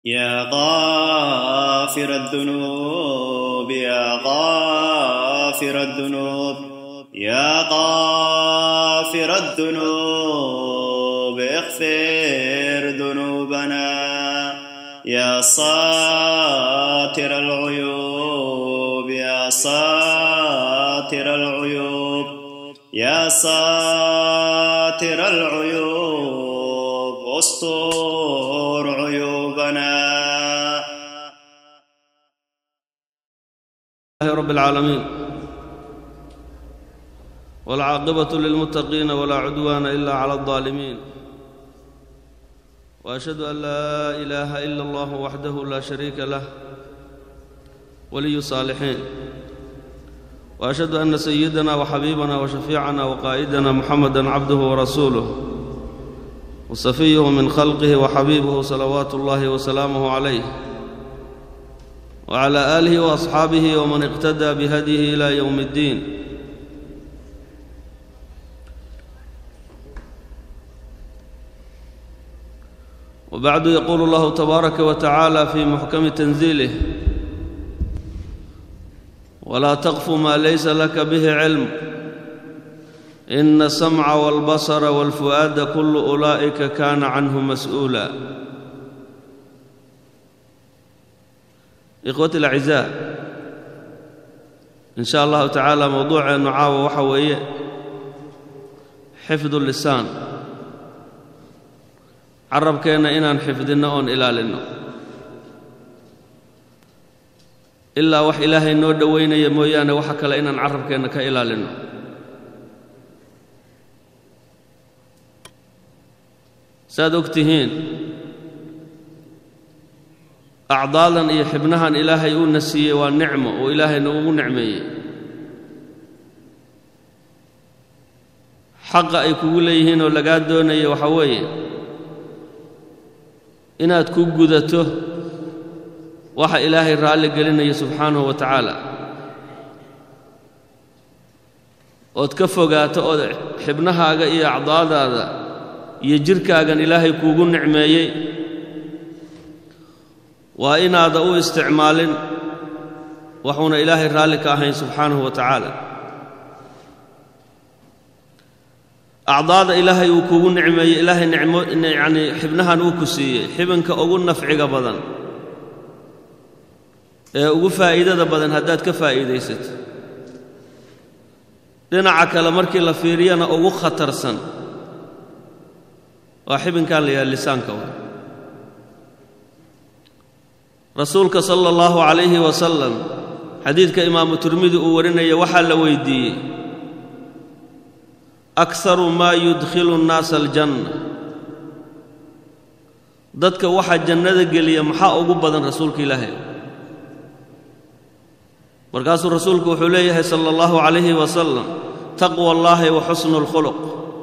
يا غافر الذنوب يا غافر الذنوب يا غافر الذنوب اغفر ذنوبنا يا ساتر العيوب يا ساتر العيوب يا ساتر العيوب استر عيوبنا لله رب العالمين والعاقبة للمتقين ولا عدوان إلا على الظالمين وأشهد أن لا إله إلا الله وحده لا شريك له ولي الصالحين وأشهد أن سيدنا وحبيبنا وشفيعنا وقائدنا محمدا عبده ورسوله وصفيه من خلقه وحبيبه صلوات الله وسلامه عليه وعلى آله وأصحابه ومن اقتدى بهديه إلى يوم الدين وبعد يقول الله تبارك وتعالى في محكم تنزيله ولا تقف ما ليس لك به علم إن السمع والبصر والفؤاد كل أولئك كان عنه مسؤولا إخوتي الأعزاء إن شاء الله تعالى موضوع النعاوة وحوية حفظ اللسان carabkeenna inaan xifdinno oon ilaalinno ilaa wax ilaahay noo dhowaynaya mooyaane waxa kale inaan carabkeenna ka ilaalinno saaad og tihiin acdaadan iyo xibnahan ilaahay uuna siiyey waa nicmo oo ilaahay noogu nicmeeyey xaqa ay kugu leeyihiin oo lagaa doonaya waxaa weeye inaad ku gudato waxa ilaahay raalli gelinaya subxaanahu wa tacaala ood ka fogaato ood xibnahaaga iyo acdaadaada iyo jidhkaagan ilaahay kuugu nicmeeyey waa inaada u isticmaalin waxuuna ilaahay raalli ka ahayn subxaanahu wa tacaala acdaada ilaahay uu kuugu nicmeeyey ilaahay nicmo yacnii xibnahan uu ku siiyey xibinka ugu nafciga badan ee ugu faa'iidada badan haddaad ka faa'iidaysato dhinaca kale markii la fiiriyana ugu khatarsan waa xibinkan la yidhaha lisaanka wa rasuulka sala allahu calayhi wasalam xadiidka imaamu tirmidi uu warinaya waxaa la weydiiyey akharu maa yudkhilu nnaasa aljanna dadka waxa jannada geliya maxaa ugu badan rasuulka ilaahay markaasuu rasuulku wuxuu leeyahay sala allahu calayhi wasalam taqwa allaahi wa xusnu alkhuluq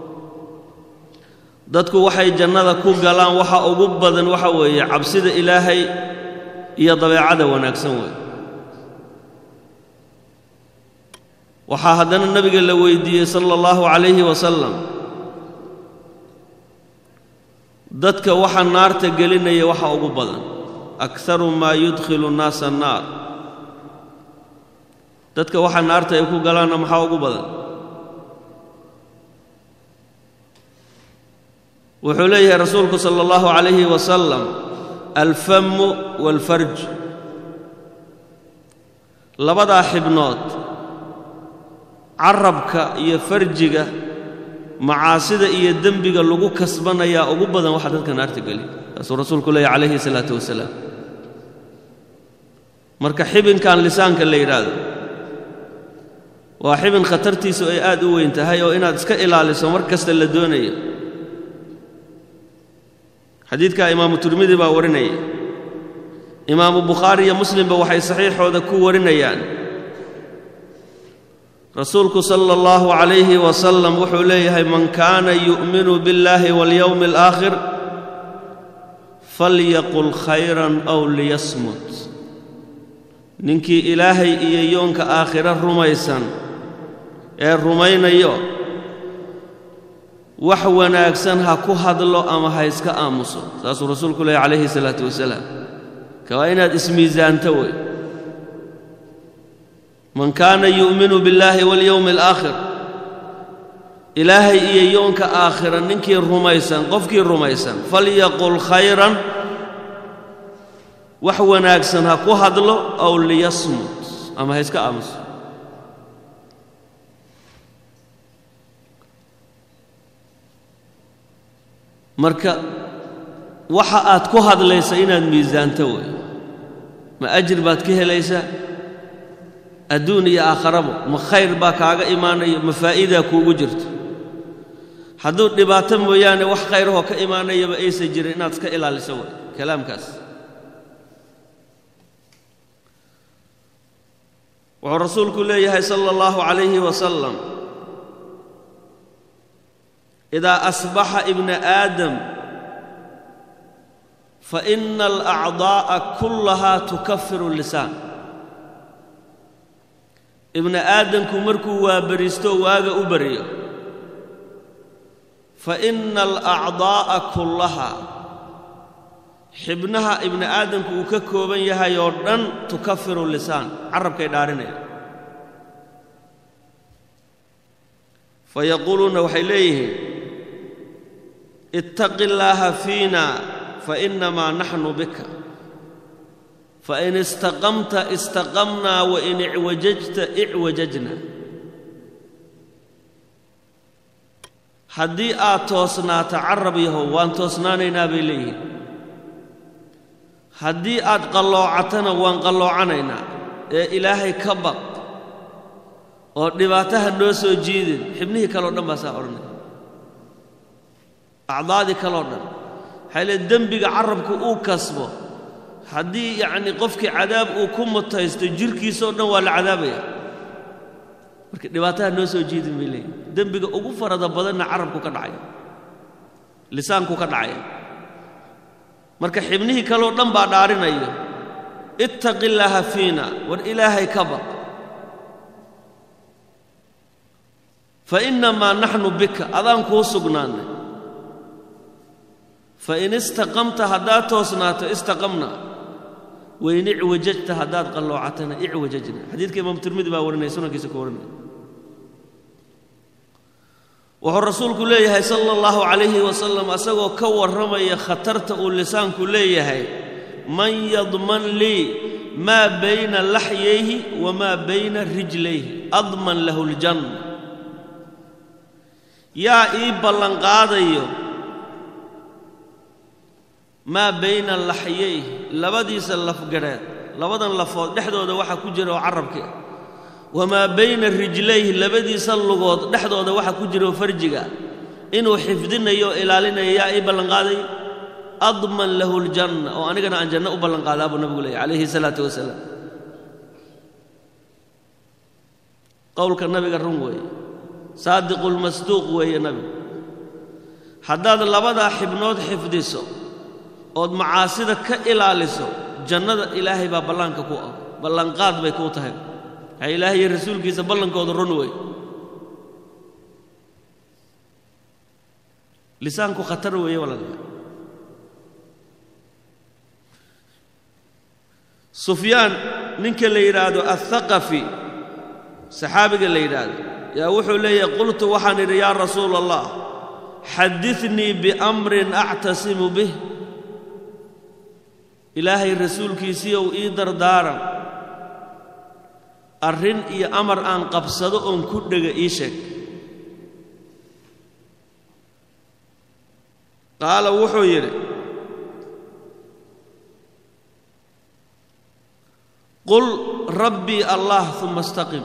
dadku waxay jannada ku galaan waxa ugu badan waxa weeye cabsida ilaahay iyo dabeecada wanaagsan weeye waxaa haddana nebiga la weydiiyey sala allahu calayhi wasalam dadka waxa naarta gelinaya waxa ugu badan akharu maa yudkhilu nnaasa annaar dadka waxa naarta ay ku galaanna maxaa ugu badan wuxuu leeyahay rasuulku sala allahu calayhi wasalam alfamu waalfarj labadaa xibnood carabka iyo farjiga macaasida iyo dembiga lagu kasbanayaa ugu badan waxa dadka naarta geli taasuu rasuulku leeyahy calayhi salaatu wasalaam marka xibinkan lisaanka la yidhaahdo waa xibin khatartiisu ay aad u weyn tahay oo inaad iska ilaaliso mar kasta la doonayo xadiidkaa imaamu tirmidi baa warinaya imaamu bukhaari iyo muslimba waxay saxiixooda ku warinayaan rasuulku sala allahu calayhi wasalam wuxuu leeyahay man kaana yu'minu biاllaahi waاlyowmi alaakhir falyaqul khayran aw liyasmut ninkii ilaahay iyo yoonka aakhiro rumaysan ee rumaynayo wax wanaagsan ha ku hadlo ama ha iska aamuso saasuu rasuulku leeyahy calayhi salaatu wasalaam ka waa inaad ismiisaanto wey man kaana yu'minu biاllaahi waاlyowmi alaakhir ilaahay iyo yoonka aakhira ninkii rumaysan qofkii rumaysan falyaqul khayran wax wanaagsan ha ku hadlo aw liyasmut ama ha iska aamuso marka waxa aad ku hadlaysa inaad miisaanto wey ma ajir baad ka helaysaa adduun iyo aakharaba ma khayr baa kaaga imaanaya ma faa'iidaa kuugu jirto hadduu dhibaato mooyaane wax khayrahoo ka imaanayaba aysan jirin inaad iska ilaaliso wey kalaamkaas wuxuu rasuulku leeyahay sala allahu calayhi wasalam idaa asbaxa ibna aadam faina alacdaa'a kullahaa tukafiru lisaan ibna aadamku markuu waabariisto waaga u baryo faina alacdaa'a kullahaa xibnaha ibni aadamku uu ka kooban yahay oo dhan tukafiru lisaan carabkay dhaarinaya fayaquuluuna waxay leeyihiin ittaqi illaaha fiina fainamaa naxnu bika fain istaqamta istaqamnaa wain icwajajta icwajajna haddii aad toosnaato carab yahow waan toosnaanaynaa bay leeyihiin haddii aad qalloocatana waan qalloocanaynaa ee ilaahay ka baq oo dhibaataha noo soo jiidin xibnihii kaleo dhan baa saa odhanaya acdaadii kaleo dhan waxay lee dembiga carabku uu kasbo haddii yacnii qofkii cadaab uu ku mutaysto jirhkiisao dhan waa la cadaabaya marka dhibaataha noo soo jiidin bay leeyihin dembiga ugu farada badanna carabku ka dhacaya lisaanku ka dhacaya marka xibnihii kaleo dhan baa dhaarinayo ittaqi illaaha fiina war ilaahay ka baq fa innamaa naxnu bika adaan kuu sugnaannay fain istaqamta haddaad toosnaato istaqamna wain icwajajta haddaad qalloocatana icwajajna xadiidka imaamu tirmidi baa warinaya sunankiisa ku warinaya wuxuu rasuulku leeyahay sala allahu calayhi wasalam asagoo ka warramaya khatarta uu lisaanku leeyahay man yadman lii maa bayna laxyayhi wamaa bayna rijlayhi adman lahu ljanna yaa ii ballanqaadayo maa bayna laxyayhi labadiisa lafgadheed labadan lafood dhexdooda waxaa ku jira oo carabki ah wamaa bayna rijlayhi labadiisa lugood dhexdooda waxaa ku jira oo farjiga inuu xifdinayo o ilaalinayo yaa ii ballanqaadayo adman lahu ljanna oo anigana aan janno u ballanqaadaa buu nabigu leeyay calayhi salaatu wasalaam qowlka nabiga run weeye saadiqulmasduuq weeye nabigu haddaad labadaa xibnood xifdiso ood macaasida ka ilaaliso jannada ilaahay baa ballaanka ku ah ballanqaad bay kuu tahay waxay ilaahay iyo rasuulkiisa ballankooda run wey lisaanku khatar weeye walaalayaal sufyaan ninka la yidhaahdo athaqafi saxaabiga la yidhaahdo yaa wuxuu leeyahay qultu waxaan idhi yaa rasuula allah xadinii biamrin actasimu bih ilaahay rasuulkiisiiow ii dardaaran arrin iyo amar aan qabsado oon ku dhega ii sheeg qaala wuxuu yidhi qul rabbii allah uma istaqim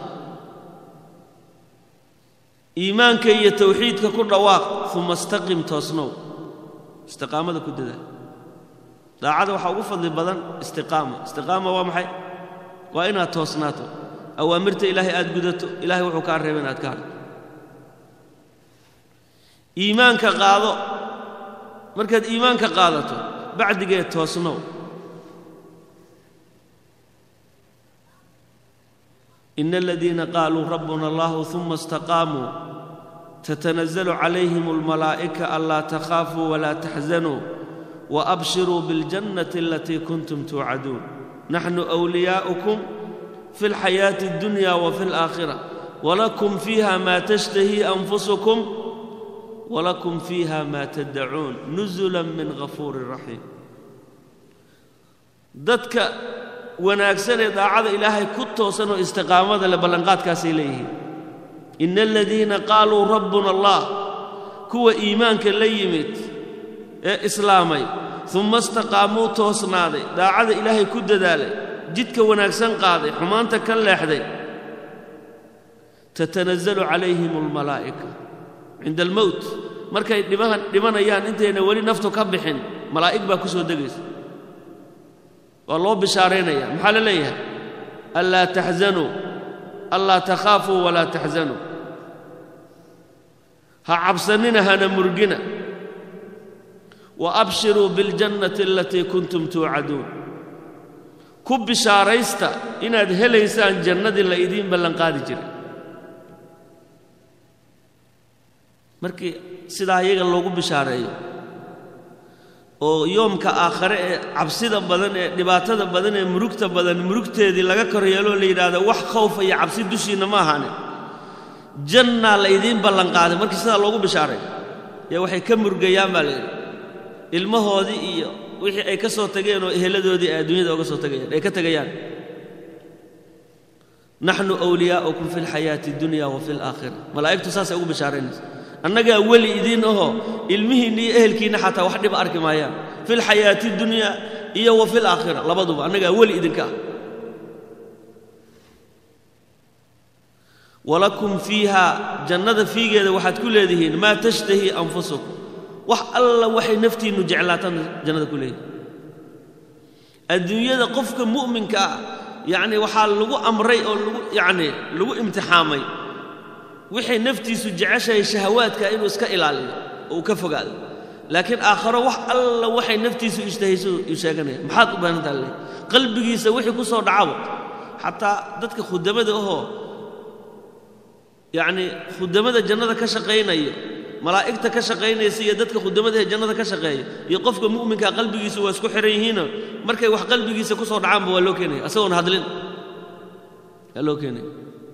iimaanka iyo tawxiidka ku dhawaaq uma istaqim toosnow istiqaamada ku dadaal daacada waxaa ugu fadli badan istiqaama istiqaama waa maxay waa inaad toosnaato awaamirta ilaahay aad gudato ilahay wuxuu kaa reeba inaad ka hadho iimaanka qaado markaad iimaanka qaadato bacdigeed toosnow ina aladiina qaaluu rabbuna allahu uma istaqaamuu tatanazalu calayhim almalaa'ika anlaa takhaafuu walaa taxzanuu waabshiruu biاljannati alatii kuntum tuucaduun naxnu wliyaa'ukum fi اlxayaati اddunya wafi اlaakhira walakum fiiha maa tashtahii anfusukum walakum fiiha maa taddacuun nusula min ghafuurin raxiim dadka wanaagsan ee daacada ilaahay ku toosan oo istiqaamada leh ballanqaadkaasay leeyihiin ina aladiina qaaluu rabbuna allah kuwa iimaanka la yimid ee islaamay uma istaqaamuu toosnaaday daacada ilaahay ku dadaalay jidka wanaagsan qaaday xumaanta ka leexday tatanazalu calayhim almalaa'ika cinda almowt markay dhimanayaan intayna weli naftu ka bixin malaa'ig baa ku soo degaysa waa loo bishaaraynaya maxaa la leeyahay anlaa taxzanuu anlaa takhaafuu walaa taxzanuu ha cabsannina hana murgina wa abshiruu biاljannati alatii kuntum tuucaduun ku bishaaraysta inaad helaysaan jannadii la idiin ballanqaadi jiray markii sidaa iyaga loogu bishaareeyo oo yoomka aakhare ee cabsida badan ee dhibaatada badan ee murugta badan murugteedii laga kor yeeloo la yidhaahdo wax khawfa iyo cabsi dushiinna ma ahaanin jannaa la idiin ballanqaaday markii sidaa loogu bishaaray ee waxay ka murgayaan baa layidhi ilmahoodii iyo wixii ay ka soo tageen oo eheladoodii ay adduunyada oga soo tagayaan ay ka tegayaan naxnu wliyaa'ukum fi alxayaati addunya wa fi alaakhira malaa'igtu saasay ugu bishaaraynaysa annagaa weli idiin ahoo ilmihiinna iyo ehelkiinna xataa wax dhiba arki maayaan fi lxayaati اdunyaa iyo wa fi laakhira labaduba annagaa weli idinka ah walakum fiiha jannada fiigeeda waxaad ku leedihiin maa tashtahii anfusukum wax alla waxay naftiinnu jeclaataan jannada ku leedihin adduunyada qofka mu'minka ah yacni waxaa lagu amray oo lagu yacni lagu imtixaamay waxay naftiisu jeceshahay shahawaadka inuu iska ilaaliyo oo uu ka fogaado laakiin aakharo wax alla waxay naftiisu ishtahayso uu sheeganaya maxaad u baahantaa le qalbigiisa wixii ku soo dhacabo xataa dadka khudamada ahoo yacnii khudamada jannada ka shaqaynayo malaa'igta ka shaqaynaysa iyo dadka khudamada ee jannada ka shaqeeya iyo qofka mu'minkaa qalbigiisu waa isku xihan yihiino markay wax qalbigiisa ku soo dhacaanba waa loo keenaya asagoon hadlin waa loo keenaya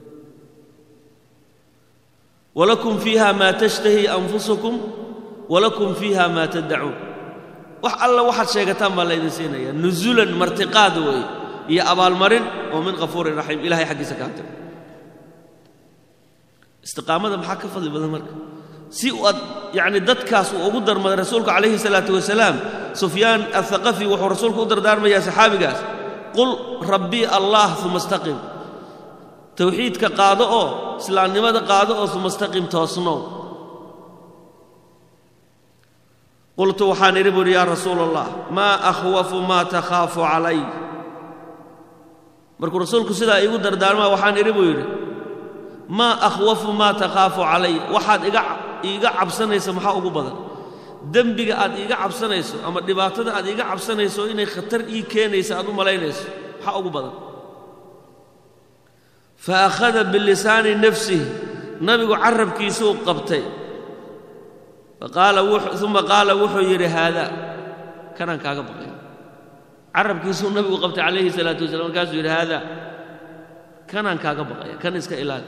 wlakum fiiha maa tashtahii anfusukum walakum fiiha maa taddacuun wax alla waxaad sheegataan baa laydin siinaya nusulan martiqaad weeye iyo abaalmarin oo min kafuurin raxiim ilahay xaggiisa ka hatay istiqaamada maxaa ka fadli badan marka si aad yacni dadkaas uu ugu darmaday rasuulku calayhi salaatu wasalaam sufyaan athaqafi wuxuu rasuulku u dardaarmayaa saxaabigaas qul rabbii allah uma istaqim tawxiidka qaado oo islaamnimada qaado oo uma istaqim toosnow qultu waxaan idhi buuhi yaa rasuula allah maa akhwafu maa takhaafu calay markuu rasuulku sidaa iigu dardaarmaa waxaan idhi buu yidhi maa akhwafu maa takhaafu calay waxaad iga iiga cabsanaysa maxaa ugu badan dembiga aad iiga cabsanayso ama dhibaatada aad iiga cabsanayso inay khatar ii keenaysa aad u malaynayso maxaa ugu badan fa akhada bilisaani nafsihi nabigu carabkiisuu qabtay uma qaala wuxuu yidhi haadaa kanaan kaaga baqay carabkiisuu nabigu qabtay calayhi salaatu wasalam markaasuu yidhi haadaa kanaan kaaga baqaya kan iska ilaali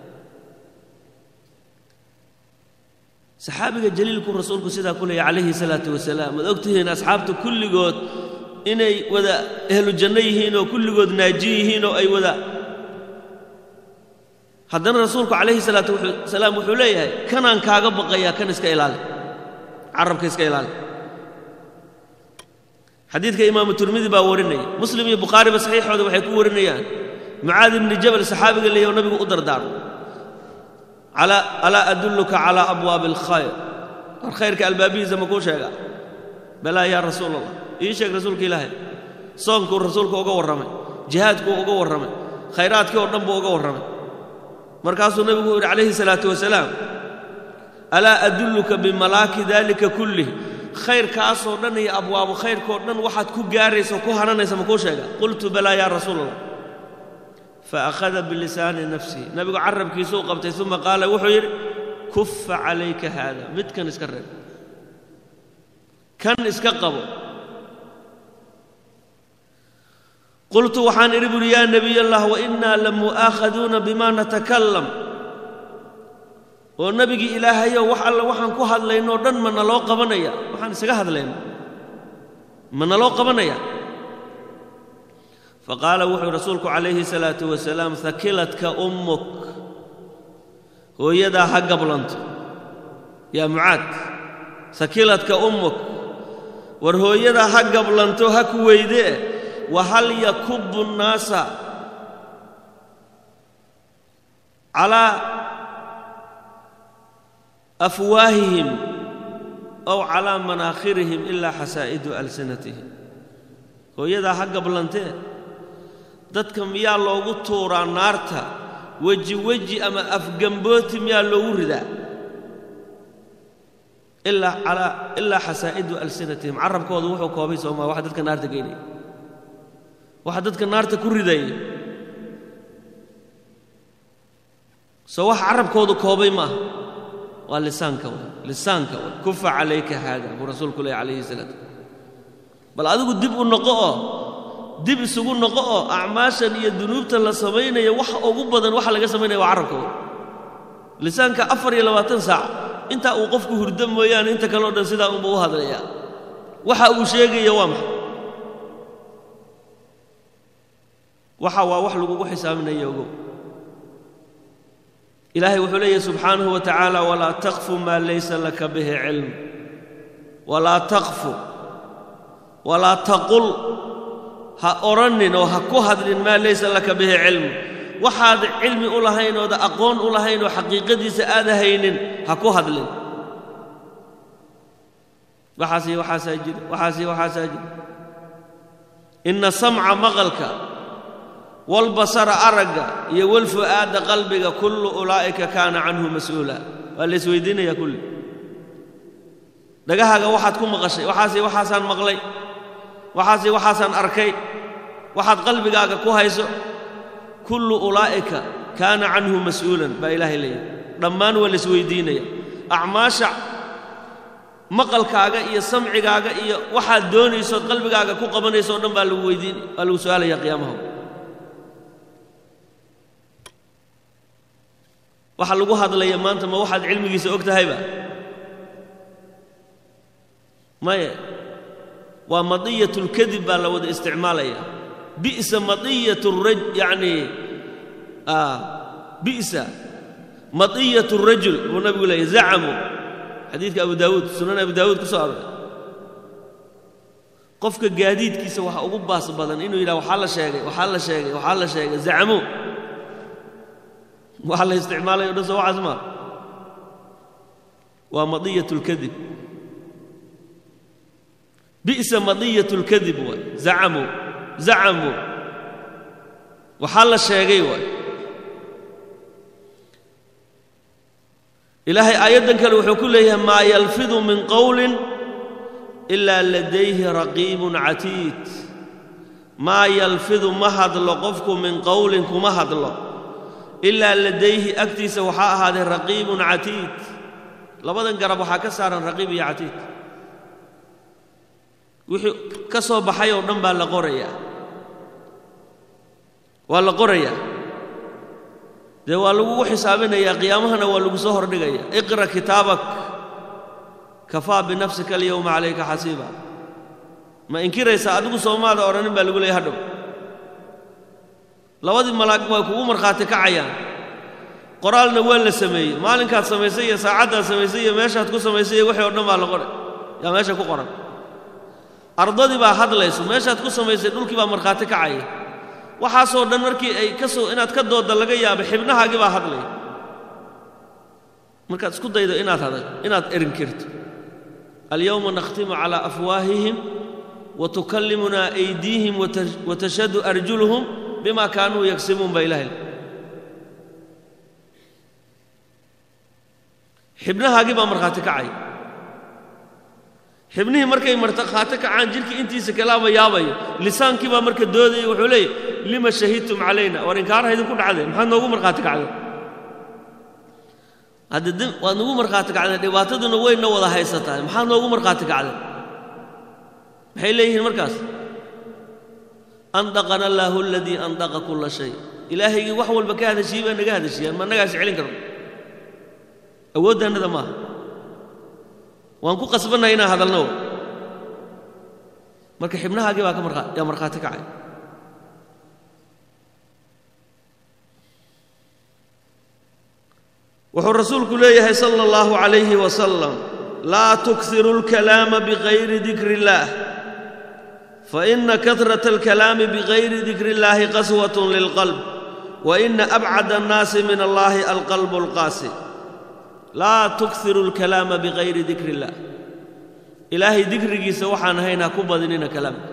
saxaabiga jaliilkuu rasuulku sidaa ku leeyay calayhi salaatu wasalaam waad ogtihiin asxaabta kulligood inay wada ehlu janno yihiin oo kulligood naaji yihiin oo ay wada haddana rasuulku calayhi salaatu wasalaam wuxuu leeyahay kanaan kaaga baqayaa kan iska ilaali carabka iska ilaali xadiidka imaamu turmidi baa warinaya muslim iyo bukhaariba saxiixooda waxay ku warinayaan mucaad ibni jabal saxaabiga leeyahy oo nabigu u dardaarmo alaa adulluka calaa abwaabi alkhayr war khayrka albaabihiisa ma kuu sheega balaa yaa rasuul allah ii sheeg rasuulka ilaahay soonkuu rasuulku uga warramay jihaadkuu uga warramay khayraadkii oo dhan buu uga warramay markaasuu nebigu yidhi calayhi salaatu wasalaam alaa adulluka bimalaaki daalika kullih khayrkaasoo dhan iyo abwaabu khayrkoo dhan waxaad ku gaaraysa ku hananaysa ma kuu sheega qultu balaa yaa rasuul allah faakhada bilisaani nafsihi nabigu carabkiisuu qabtay uma qaala wuxuu yidhi kuffa calayka haada midkan iska reeb kan iska qabo qultu waxaan idhi buuhi yaa nebiy allah wa innaa lamu'aakhaduuna bima natakalam oo nebigii ilaahayow wax alle waxaan ku hadlaynoo dhan ma naloo qabanaya waxaan isaga hadlayna ma naloo qabanaya faqaala wuxuu rasuulku calayhi salaatu wasalaam hakiladka ummuk hooyadaa ha gablanto yaa mucaad hakiladka ummuk war hooyadaa ha gablanto ha ku weydee wahal yakubu nnaasa calaa afwaahihim ow calaa manaakhirihim ilaa xasaa'idu alsinatihim hooyadaa ha gablantee dadka miyaa loogu tuuraa naarta weji weji ama afgambooti miyaa loogu ridaa ilaa calaa ilaa xasaa'idu alsinatihim carabkoodu wuxuu koobay soomaa waxa dadka naarta geynaya waxa dadka naarta ku ridaya soo wax carabkoodu koobay maaha waa lisaanka way lisaanka way kufa calayka haada buu rasuulku leehy calayhi salaatu bal adigu dib u noqo oo dib isugu noqo oo acmaashan iyo dunuubtan la samaynayo wax ugu badan waxa laga samaynaya waa carabka way lisaanka afar iyo labaatan saac intaa uu qofku hurdo mooyaane inta kale o dhan sidaa unba u hadlayaa waxa uu sheegaya waa maxay waxa waa wax lagugu xisaabinaya ogow ilaahay wuxuu leeyahy subxaanahu wa tacaala walaa takfu maa laysa laka bihi cilm walaa takfu walaa taqul ha odhannin oo ha ku hadlin maa laysa laka bihi cilm waxaad cilmi u lahayn ooda aqoon u lahayn oo xaqiiqadiisa aada haynin ha ku hadlin waxaasi waxaasaa jira waxaasi waxaasaa jira inna samca maqalka walbasara aragga iyo walfu'aadda qalbiga kullu ulaa'ika kaana canhu mas'uula waa la isweydiinayaa kulli dhagahaaga waxaad ku maqashay waxaasi waxaasaan maqlay waxaasi waxaasaan arkay waxaad qalbigaaga ku hayso kullu ulaa'ika kaana canhu mas'uulan baa ilaahay leeyahay dhammaan waa la isweydiinaya acmaasha maqalkaaga iyo samcigaaga iyo waxaad doonaysood qalbigaaga ku qabanayso o dhan baa lagu weydiin waa lagu su'aalaya qiyaamaha waxa lagu hadlaya maanta ma waxaad cilmigiisa og tahayba maye waa madiyatulkadib baa la wada isticmaalaya bi'sa madiyat raj yacni bi'sa madiyat rajul buu nabigu leeyahy zacamu xadiidka abu daawuud sunan abu daawuud ku soo aroray qofka gaadiidkiisa waxa ugu baas badan inuu yidhaha waxaa la sheegay waxaa la sheegay waxaa la sheegay zacmu waxa la isticmaalay o dhan soo waxaas maa waa madiyat اlkadib bi'sa madiyat اlkadib waay zacamuu zacamuu waxaa la sheegay waay ilaahay aayaddan kale wuxuu ku leeyahay maa yalfidu min qowlin ilaa ladayhi raqiibun catiid maa yalfidu ma hadlo qofku min qowlin kuma hadlo ilaa ladayhi agtiisa waxaa ahaaday raqiibun catiid labadan garab waxaa ka saaran raqiib iyo catiid wixii ka soo baxay oo dhan baa la qorayaa waa la qorayaa dee waa lagugu xisaabinayaa qiyaamahana waa lagu soo hordhigaya iqra kitaabak kafaa binafsika alyowma calayka xasiiba ma inkiraysaa adigu soomaada odhanin baa lagu leeyay hadhow labadii malaag way kugu markhaati kacayaan qoraalna waa la sameeyey maalinkaad samaysay iyo saacaddaad samaysay iyo meeshaad ku samaysay iyo wixii o dhan baa la qoray yaa meesha ku qoran ardadii baa hadlayso meeshaad ku samaysay dhulkii baa markhaati kacaya waxaasoo dhan markii ay ka soo inaad ka doodda laga yaabay xibnahaagii baa hadlaya markaad isku daydo inaad hadal inaad erinkirto alyowma nakhtimu calaa afwaahihim wa tukallimunaa aydiihim wa tashhadu arjuluhum bima kaanuu yagsibuun baa ilahay xibnahaagii baa markhaati kacaya xibnihii markay markhaati kacaan jidhkii intiisa kalaaba yaabayo lisaankii baa marka doodaya wuxuu leeyahy lima shahidtum calayna war inkaaraha idinku dhacdeen maxaad noogu markhaati kacdeen hadda waad nagu markhaati kacdeen dhibaataduna wayna wada haysataa maxaad noogu markhaati kacdeen maxay leeyihiin markaas andaqana allaahu aladii andaqa kulla shay ilaahaygii wax walba ka hadashiyey baa naga hadashiyaan ma annagaas celin karno awooddaannada maaha waan ku qasbannahay inaan hadalno marka xibnahaagii baa ka markaa yaa markhaati kacay wuxuu rasuulku leeyahay sala allahu calayhi wasalam laa tuksiru alkalaama bigayri dikri illaah faina kahrata alkalaami bigayri dikri illaahi qaswatun lilqalb wa ina abcada annaasi min allahi alqalbu alqaasi laa tuksiru alkalaama bigayri dikri illaah ilaahay dikrigiisa waxaan ahayn ha ku badinina kalaamka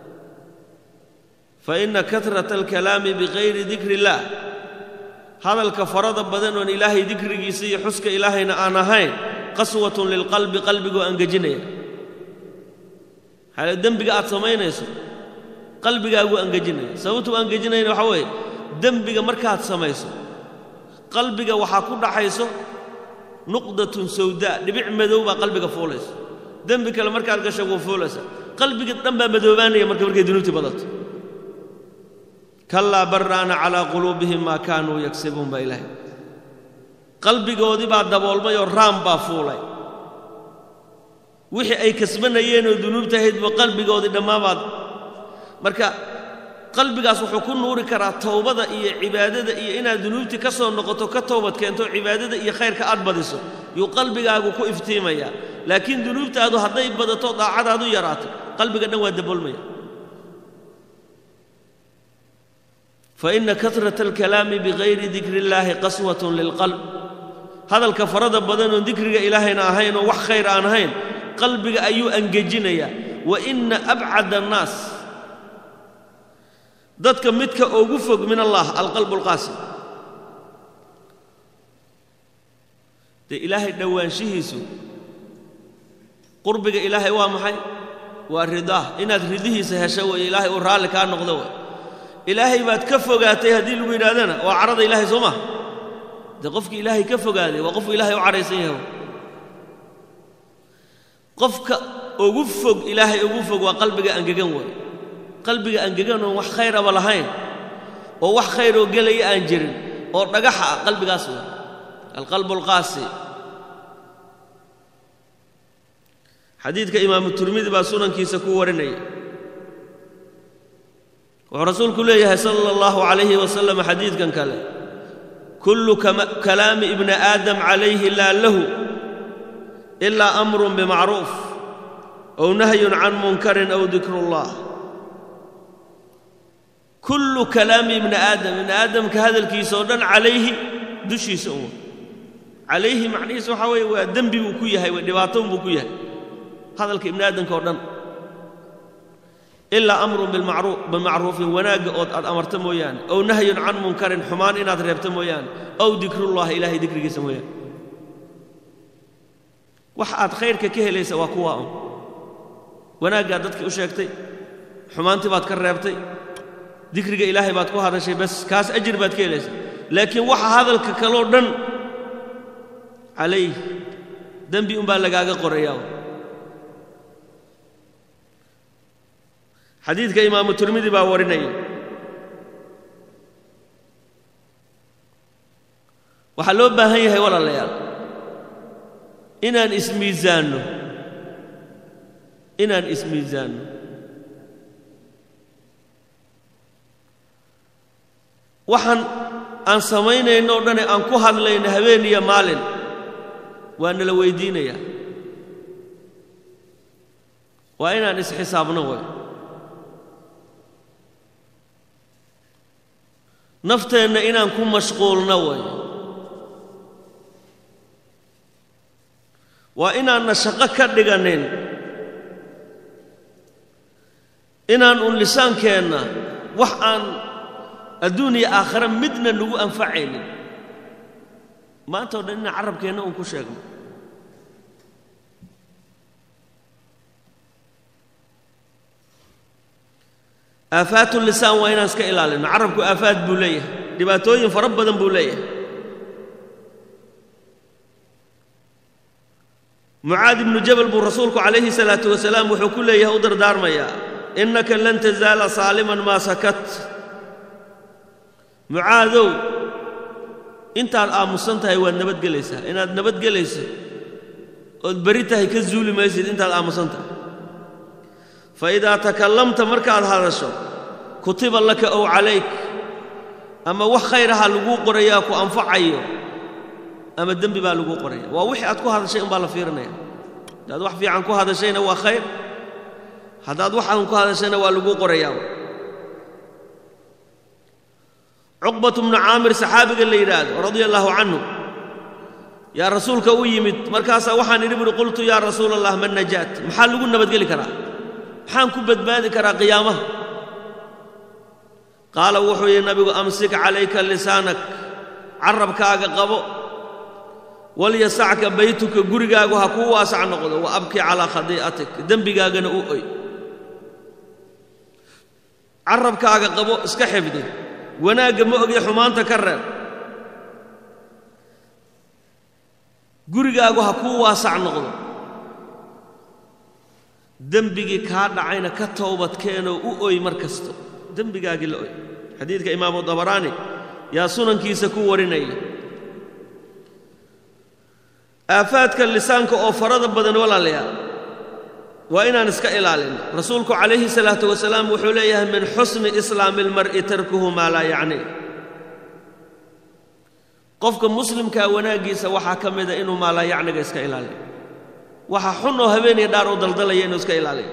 faina kahrata alkalaami bigayri dikri illaah hadalka farada badan oon ilaahay dikrigiisa iyo xuska ilaahayna aan ahayn qaswatun lilqalbi qalbigoo angejinaya maxaa dembiga aad samaynayso qalbigaaguu angejinaya sababtuu angejinayna waxaa weeye dembiga markaad samayso qalbiga waxaa ku dhaxayso nuqdatun sawdaa dhibic madow baa qalbiga fuulaysa dembi kale markaad gasho wuu fuulaysa qalbiga dhan baa madoobaanaya marka markay dunuubtii badato kallaa barraana calaa quluubihim maa kaanuu yagsibuun baa ilaahay qalbigoodii baa daboolmay oo raam baa fuulay wixii ay kasbanayeenoo dunuubta ahaydba qalbigoodii dhammaabaad marka qalbigaas wuxuu ku nuuri karaa towbada iyo cibaadada iyo inaad dunuubtii ka soo noqoto ka toobad keento cibaadada iyo khayrka aad badiso yuu qalbigaagu ku iftiimayaa laakiin dunuubtaadu hadday badato daacadaadu yaraato qalbiga dhan waa daboolmaya faina kahrata alkalaami bigayri dikri illaahi qaswatun lilqalb hadalka farada badan oon dikriga ilaahayna ahayn oo wax khayr aan ahayn qalbiga ayuu angejinayaa wa ina abcada annaas dadka midka ugu fog min allah alqalbu alqaasim dee ilaahay dhowaanshihiisu qurbiga ilaahay waa maxay waa ridaah inaad ridihiisa hesho weeye ilaahay uu raalli kaa noqdo wey ilaahay baad ka fogaatay haddii lagu yidhahdana waa cadhada ilaahay soo maa dee qofkii ilaahay ka fogaaday waa qofku ilaahay u cadhaysan yahay qofka ugu fog ilaahay ugu fog waa qalbiga angegan wey qalbiga angegan oon wax khayraba lahayn oo wax khayroo gelaya aan jirin oo dhagaxa ah qalbigaas wey alqalbu alqaasi xadiidka imaamu turmidi baa sunankiisa ku warinaya wuxuu rasuulku leeyahay sala allahu calayhi wasalam xadiidkan kale kullu kalaami ibni aadam calayhi laa lahu ilaa amrun bimacruuf ow nahyun can munkarin ow dikrullah kullu kalaami ibni aadam ibni aadamka hadalkiisa oo dhan calayhi dushiisa un calayhi macnihiisa waxaa weeye waa dembi buu ku yahay waa dhibaato buu ku yahay hadalka ibni aadamka oo dhan ilaa amrun bimacruufin wanaagga ood aad amarta mooyaane ow nahyun can munkarin xumaan inaad reebta mooyaane ow dikrullahi ilaahay dikrigiisa mooyaane wax aad khayrka ka helaysa waa kuwaa un wanaaggaad dadkii u sheegtay xumaantii baad ka reebtay dikriga ilaahay baad ku hadashay bas kaas ajir baad ka helaysa laakiin waxa hadalka kaloo dhan calayh dembi unbaa lagaaga qorayaa xadiidka imaamu turmidi baa warinaya waxaa loo baahan yahay walaalayaal inaan ismiisaanno inaan ismiisaanno waxaan aan samaynayno o dhane aan ku hadlayno habeen iyo maalin waa nala weydiinayaa waa inaan isxisaabno way nafteenna inaan ku mashquulno way waa inaanna shaqo ka dhiganin inaan un lisaankeenna wax aan adduun iyo aakhare midna nagu anfacaynin maanta o dhan inaan carabkeenna un ku sheegno aafaatu lisaan waa inaan iska ilaalino carabku aafaad buu leeyahay dhibaatooyin fara badan buu leeyahay mucaad ibnu jabal buu rasuulku calayhi salaatu wasalaam wuxuu ku leeyahay u dardaarmayaa innaka lan tazaala saaliman maa sakat mucaadow intaad aamusan tahay waad nabadgelaysaa inaad nabadgelayso ood beri tahay ka zuuli maysid intaad aamusan tahay fa idaa takallamta markaad hadasho kutiba laka ow calayk ama wax khayraha laguu qorayaa ku anfacayo ama dembi baa laguu qoraya waa wixii aad ku hadashay umbaa la fiirinaya haddaad wax fiican ku hadashayna waa khayr haddaad wax aan ku hadashayna waa laguu qorayaa cuqbatu bnu caamir saxaabiga la yidhaahdo radia allaahu canhu yaa rasuulka u yimid markaasaa waxaan idhi buhi qultu yaa rasuula allah man najaat maxaa lagu nabadgeli karaa maxaan ku badbaadi karaa qiyaamaha qaala wuxuu yidhi nabigu amsik calayka lisaanak carabkaaga qabo walyasacka baytuka gurigaagu ha kuu waasac noqdo wa abki calaa khadii'atik dembigaagana u oy carabkaaga qabo iska xifdi wanaagga ma ogee xumaanta ka reeb gurigaagu ha kuu waasac noqdo dembigii kaa dhacayna ka towbadkeenoo u oy mar kasto dembigaagii la oy xadiidka imaamu dabaraani yaa sunankiisa ku warinaya aafaadka lisaanka oo farada badan walaalayaal waa inaan iska ilaalinno rasuulku calayhi salaatu wasalaam wuxuu leeyahay min xusni islaami almar'i tarkuhu maa laa yacnii qofka muslimkaa wanaaggiisa waxaa ka mida inuu maalaa yacniga iska ilaaliyo waxa xun oo habeeniya dhaar u daldalaya inuu iska ilaaliyo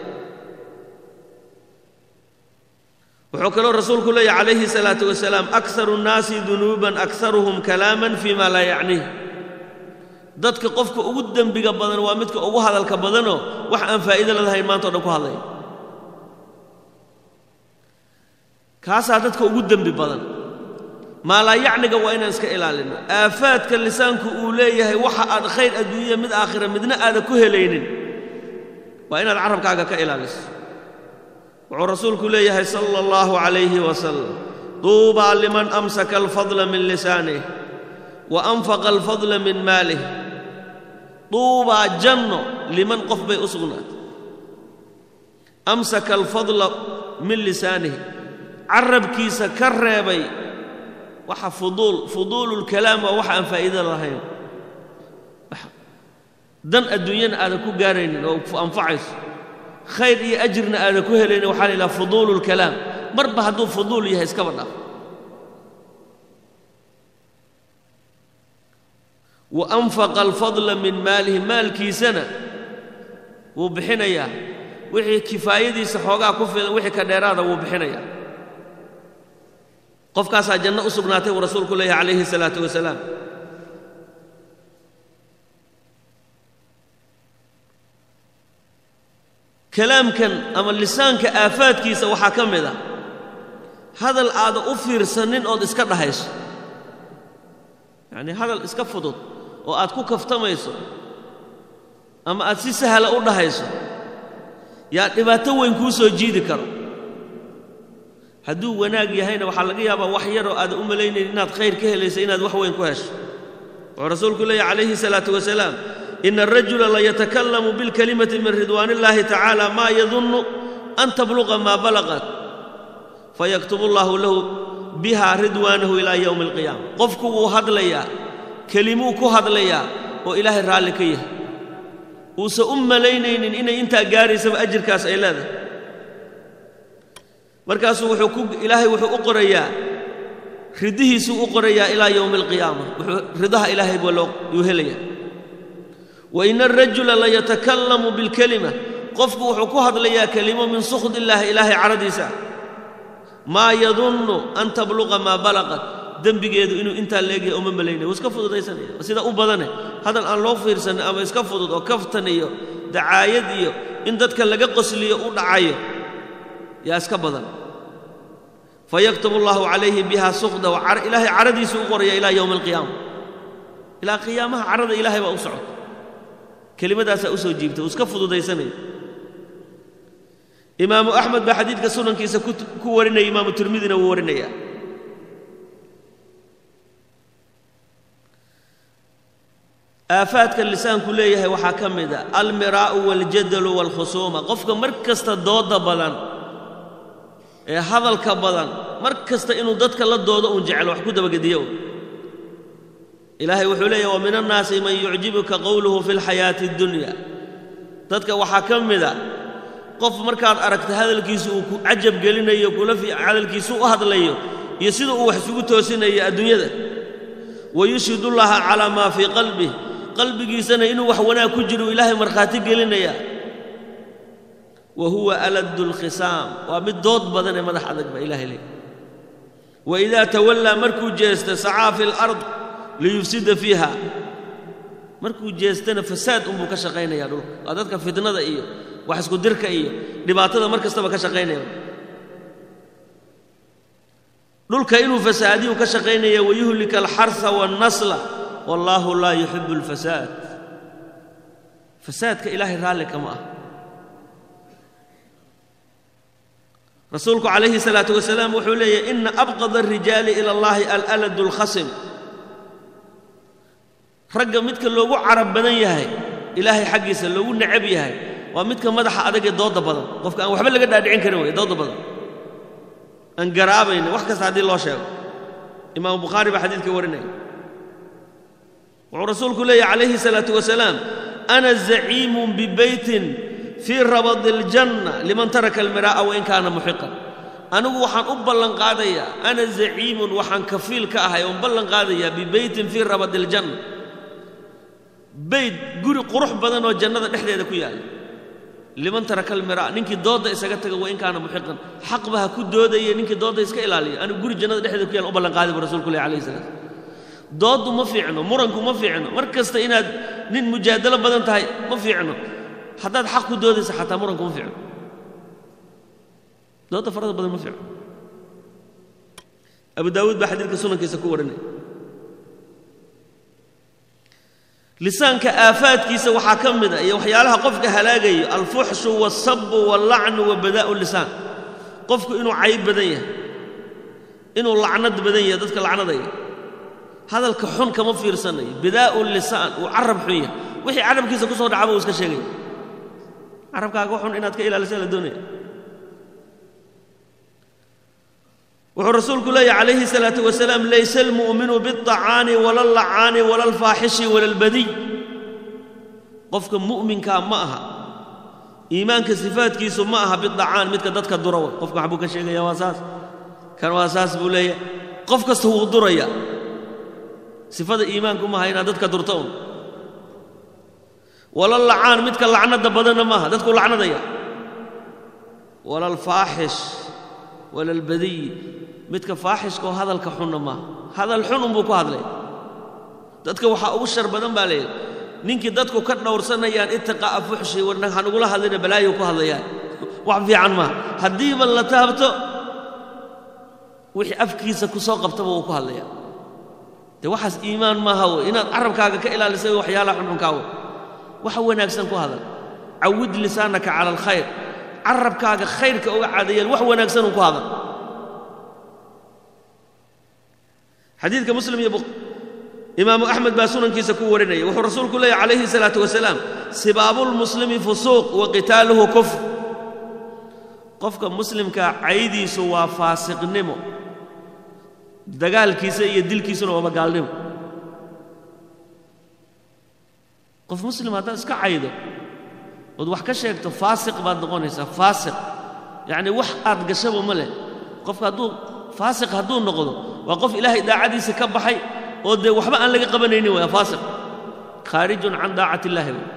wuxuu kaloo rasuulku leeyahy calayhi salaatu wasalaam akharu nnaasi dunuuban akharuhum kalaaman fii maa laa yacniih dadka qofka ugu dembiga badan waa midka ugu hadalka badanoo wax aan faa'iido ladahayn maanta o dhan ku hadlaya kaasaa dadka ugu dembi badan maalaa yacniga waa inaan iska ilaalinno aafaadka lisaanku uu leeyahay waxa aad khayr adduunya mid aakhira midna aadan ku helaynin waa inaad carabkaaga ka ilaaliso wuxuu rasuulku leeyahay sala allahu calayhi wasalam duubaa liman amsaka alfadla min lisaanih wa anfaqa alfadla min maalih duubaa janno liman qof bay u sugnaatay amsaka alfadla min lisaanihi carabkiisa ka reebay waxa fuduul fuduululkalaam waa waxa aan faa'iida lahayn dan adduunyana aadan ku gaaraynin oo anfacayso khayr iyo ajirna aadan ku helaynin waxaa la yidhaha fuduululkalaam marba hadduu fuduul yahay iskaba dhaaf wa anfaqa alfadla min maalihi maalkiisana wuu bixinayaa wixii kifaayadiisa xoogaa ku filan wixii ka dheeraada wuu bixinayaa qofkaasaa janno u sugnaatay buu rasuulku leeyahay calayhi salaatu wasalaam kalaamkan ama lisaanka aafaadkiisa waxaa ka mid ah hadal aada u fiirsanin ood iska dhahayso yacnii hadal iska fudud oo aad ku kaftamayso ama aad si sahla u dhahayso yaa dhibaato weyn kuu soo jiidi karo hadduu wanaag yahayna waxaa laga yaabaa wax yaroo aadan u malaynayn inaad khayr ka helayso inaad wax weyn ku hesho wuxuu rasuulku leeyahy calayhi salaatu wasalaam ina arajula layatakallamu bilkalimati min ridwaan illaahi tacaala maa yadunnu an tabluqa maa balaqat fayaktubu allaahu lahu biha ridwaanahu ilaa yowmi alqiyaama qofku wuu hadlayaa kelimuu ku hadlayaa oo ilaahay raalli ka yahay uusan u malaynaynin inay intaa gaaraysaba ajirkaas ay leedahay markaasuu wuxuu ku ilaahay wuxuu u qorayaa ridihiisuu u qorayaa ilaa yowmi alqiyaama wuxuu ridaha ilaahay baa loo yuu helayaa wa ina arajula layatakallamu bilkelima qofku wuxuu ku hadlayaa kelimo min sukhd illaahi ilaahay caradiisa maa yadunnu an tabluqa maa balaqat dembigeedu inuu intaa leegyahay uma malaynaya wuu iska fududaysanaya sida u badane hadal aan loo fiirsanin ama iska fudud oo kaftan iyo dacaayad iyo in dadka laga qosliyo u dhacayo yaa iska badan fayaktubu allahu calayhi biha sukhda ilaahay caradiisu u qoraya ilaa yowmi alqiyaama ilaa qiyaamaha carada ilaahay baa u socota kelimadaasaa u soo jiibta uu iska fududaysanaya imaamu axmed baa xadiidka sunankiisa ku warinaya imaamu tirmidina wuu warinaya aafaadka lisaanku leeyahay waxaa ka mid a almiraa'u waاljadalu wاlkhusuuma qofka mar kasta dooda badan ee hadalka badan mar kasta inuu dadka la doodo uun jecel wax ku dabagediyo ilaahay wuxuu leeyahy wa min annaasi man yucjibuka qowluhu fi اlxayaati اddunya dadka waxaa ka mid a qof markaad aragta hadalkiisu uu ku cajab gelinayo kula hadalkiisu u hadlayo iyo sida uu wax isugu toosinayo adduunyada wayushhidu llaha calaa maa fii qalbih qalbigiisana inuu wax wanaag ku jiro ilaahay markhaati gelinaya wa huwa aladdu lkhisaam waa mid dood badan ee madax adag baa ilahay leey waidaa tawallaa markuu jeesta sacaa fi lard liyufsida fiiha markuu jeestana fasaad unbuu ka shaqaynaya dhulka waa dadka fitnada iyo wax isku dirka iyo dhibaatada mar kastaba ka shaqaynaya dhulka inuu fasaadiyu ka shaqaynaya wayuhlika alxarha waannasla wallaahu laa yuxibu alfasaad fasaadka ilaahay raalli kama ah rasuulku calayhi salaatu wasalaam wuxuu leeyahy ina abqada alrijaali ila allahi alaladu alkhasim ragga midka loogu carab badan yahay ilaahay xaggiisa loogu necab yahay waa midka madaxa adag ee dooda badan qofka aan waxba laga dhaadhicin karin wey dooda badan aan garaabaynin wax kasta haddii loo sheego imaamu bukhaari baa xadiidka warinaya wuxuu rasuulku leeyahy calayhi salaatu wasalaam ana zaciimun bibeytin fii rabadi aljanna liman taraka almiraa'a wain kaana muxiqan anigu waxaan u ballanqaadayaa ana zaciimun waxaan kafiil ka ahay oon ballan qaadayaa bibeytin fii rabadi aljanna beyt guri qurux badan oo jannada dhexdeeda ku yaalla liman taraka almiraa ninkii doodda isaga taga wain kaana muxiqan xaqba ha ku doodaya ninkii doodda iska ilaaliya anigu guri jannada dhexdeeda ku yalla u ballanqaaday bu rasulku leh alayhi salaam dooddu ma fiicno muranku ma fiicno mar kasta inaad nin mujaadalo badan tahay ma fiicno haddaad xaq ku doodaysa xataa muranku ma fiicno doodda farada badan ma fiicno abu daawuud baa xadiidka sunankiisa ku warinaya lisaanka aafaadkiisa waxaa ka mid a iyo waxyaalaha qofka halaagayo alfuxshu waاlsabu wاllacnu wa badaa'u lisaan qofku inuu cayb badan yahay inuu lacnad badan yahay dadka lacnadaya hadalka xun kama fiirsanayo bidaa'u lisaan uu carab xun yahay wixii carabkiisa ku soo dhacaba uu iska sheegaya carabkaaga xun inaad ka ilaalisa la doonaya wuxuu rasuulku leeyahy calayhi الsalaaةu wasalaam laysa almu'minu biالطacaani wala اllacaani wala اlfaaxishi wala اlbadiy qofka mu'minkaa ma aha iimaanka sifaadkiisu ma aha biطacaan midka dadka dura way qofka waxbuu ka sheegaya waa saas kan waa saas buu leeyahay qof kasta wuu duraya sifada iimaanku maaha inaad dadka durto un wala lacaan midka lacnada badanna maaha dadku lacnadaya wala alfaaxish wala albadiy midka faaxishka oo hadalka xunna maaha hadal xun unbuu ku hadlay dadka waxaa ugu shar badan baa layidhi ninkii dadku ka dhowrsanayaan itiqaa'a fuxshi warna hanugula hadlina balaayo ku hadlayaan wax fiican maaha haddiiba la taabto wixii afkiisa ku soo qabtaba wuu ku hadlayaa dee waxaas iimaan maaha wey inaad carabkaaga ka ilaalisay waxyaalaha xunxunkaa wey waxa wanaagsan ku hadal cawid lisaanaka cala alkhayr carabkaaga khayrka uga caadayeel wax wanaagsanun ku hadal xadiidka muslim iyo imaamu axmed baa sunankiisa ku warinaya wuxuu rasuulku leeyahy calayhi salaatu wasalaam sibaabulmuslimi fusuuq wa qitaaluhu kufr qofka muslimkaa caydiisu waa faasiqnimo dagaalkiisa iyo dilkiisuna waaba gaalnimo qof muslim haddaad iska caydo ood wax ka sheegto faasiq baad noqonaysaa faasiq yacni wax aad gashaba ma leh qofka hadduu faasiq hadduu noqdo waa qof ilaahay daacadiisa ka baxay oo dee waxba aan laga qabanaynin waa faasiq khaarijun can daacati illaahi wey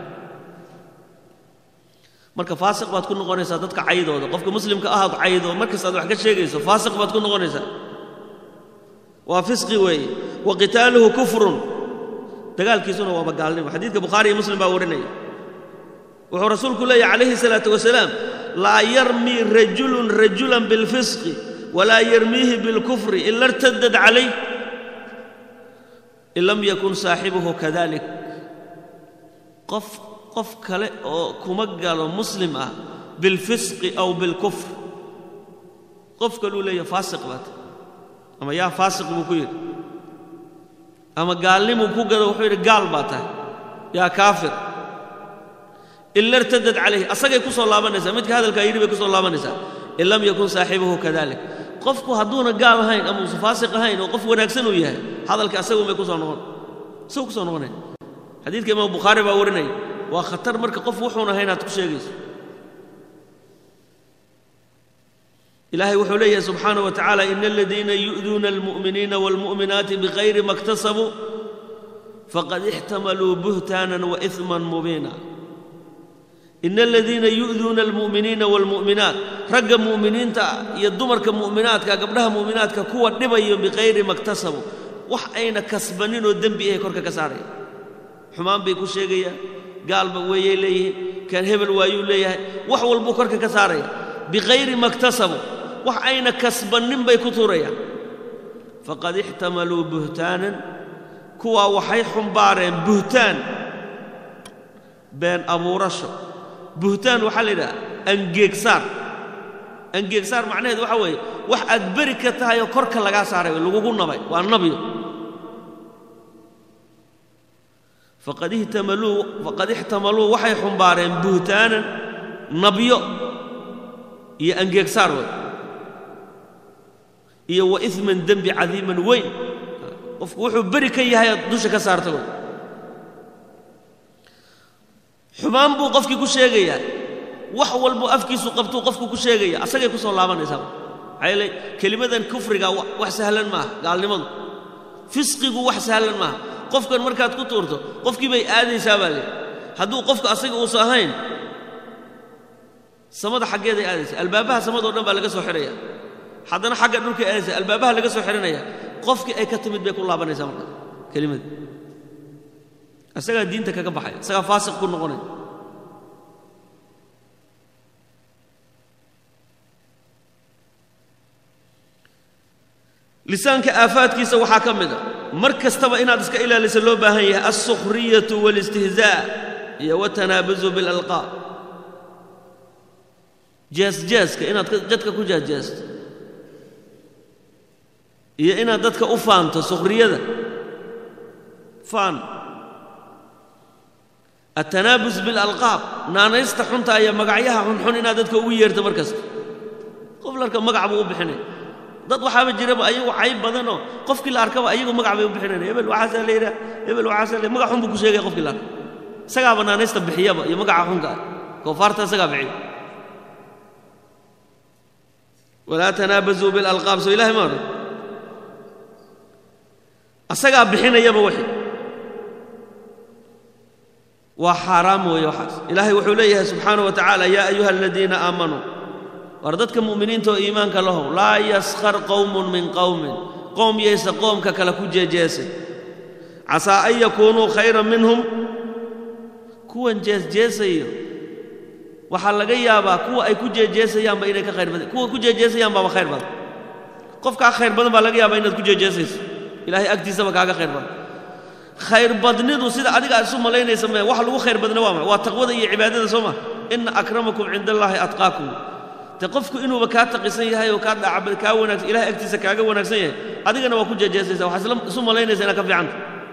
marka faasiq baad ku noqonaysaa dadka caydooda qofka muslimka ahaad caydo markasta aad wax ka sheegayso faasiq baad ku noqonaysaa waa fisqi weeye wa qitaaluhu kufrun dagaalkiisuna waaba gaalnimo xadiidka bukhaari iyo muslim baa warinaya wuxuu rasuulku leeyahy calayhi salaatu wasalaam laa yarmii rajulun rajulan bilfisqi walaa yarmiihi bilkufri ila irtadad calayh in lam yakun saaxibuhu kadalik qof qof kale oo kuma galo muslim ah bilfisqi aw bilkufr qof kaluu leeyahy faasiq baata ama yaa faasiq buu ku yidhi ama gaalnimuu ku gado wuxuu yidhi gaal baa tahay yaa kaafir ila irtadad calayhi asagay ku soo laabanaysaa midka hadalkaa yidhi bay ku soo laabanaysaa in lam yakun saaxibuhu kadalik qofku hadduuna gaal ahayn ama uusa faasiq ahayn oo qof wanaagsan uu yahay hadalka asagun bay ku soo noqon isagu ku soo noqonaya xadiidka imaam bukhaari baa warinaya waa khatar marka qof wuxuun ahayn aad ku sheegayso ilaahay wuxuu leeyahay subxaanaه wa tacaala ina aladiina yu'duuna almu'miniina wاlmu'minaati bikayri ma اktasabuu faqad ixtamaluu buhtaanan waإثman mubiina ina aladiina yu'duuna almu'miniina wاlmu'minaat ragga mu'miniinta iyo dumarka mu'minaadka gabdhaha mu'minaadka kuwa dhibayo bikayri ma اktasabuu wax ayna kasbaninoo dembi ahay korka ka saaraya xumaan bay ku sheegayaan gaalba weeyay leeyihiin kan hebel waayuu leeyahay wax walbuu korka ka saaraya bikayri ma اktasabuu wax ayna kasbannin bay ku tuurayaan faqad ixtamaluu buhtaanan kuwaa waxay xumbaareen buhtaan been abuurasho buhtaan waxaa la yidhaha angeegsaar angeegsaar macnaheedu waxaa weeye wax aad beri ka tahay oo korka lagaa saaray lagugu nabay waa nabyo faqad ihtamaluu faqad ixtamaluu waxay xumbaareen buhtaanan nabyo iyo angeegsaar wey iyo wa iman dembi cadiiman weyn qofku wuxuu beri ka yahay aad dusha ka saarta wey xumaan buu qofkii ku sheegayaa wax walbuu afkiisu qabtuu qofku ku sheegaya asagay ku soo laabanaysaa maxaa yeele kelimadan kufriga wax sahlan maaha gaalnimadu fisqigu wax sahlan maaha qofkan markaad ku tuurto qofkii bay aadaysaa baa leehi hadduu qofka asaga uusa ahayn samada xaggeeday aadaysa albaabaha samadao dhan baa laga soo xidhaya haddana xagga dhulkay aadaysa albaabaha laga soo xidhanaya qofkii ay ka timid bay ku laabanaysaa marka kelimada isagaa diinta kaga baxaya isagaa faasiq ku noqonaya lisaanka aafaadkiisa waxaa ka mid a mar kastaba inaad iska ilaalisa loo baahan yahay alsukhriyatu wاlistihzaa iyo watanaabuzu biاlalqaab jeesjeeska inaad jadka ku jeesjeesto iyo inaad dadka u faanto sukhriyada faan altanaabus biاlalqaab naanaysta xunta iyo magacyaha xunxun inaad dadka ugu yeerto mar kasta qof larka magac buu u bixinaya dad waxaaba jiraba ayagu cayb badanoo qofkii la arkaba ayagu magac bay u bixinayan hebel waxaasaa la yidhaha hebel waxaasaa la magac xun buu ku sheegaya qofkii la arka isagaaba naanaysta bixiyaba iyo magaca xunka ah koofaarta isagaa bixiya walaa tanaabazuu bilalqaab soo ilahay ma odhan asagaa bixinayaba wixii waa xaaraam weeye waxaas ilaahay wuxuu leeyahay subxaanaه wa tacaala yaa ayuha aladiina aamanuu war dadka mu'miniinta oo iimaanka lahow laa yaskhar qowmun min qowmin qoom yaysa qoomka kale ku jeejeesay casaa an yakuunuu khayran minhum kuwan jeesjeesayo waxaa laga yaabaa kuwa ay ku jeejeesayaanba inay ka khayr badan kuwa ku jeejeesayaan baaba khayr badan qofkaa khayr badan baa laga yaabaa inaad ku jeejeesayso ilaahay agtiisaba kaaga khayr badan khayr badnidu sida adiga aad isu malaynaysa mee wax lagu khayr badna waa ma waa taqwada iyo cibaadada soo ma ina akramakum cinda allaahi atqaakum de qofku inuuba kaa taqisan yahay oo kaa dhaacabad kaa wanaagsan ilahay agtiisa kaaga wanaagsan yahay adigana waa ku jeejeesaysa waxaad isu malaynaysa inaad ka fiicanta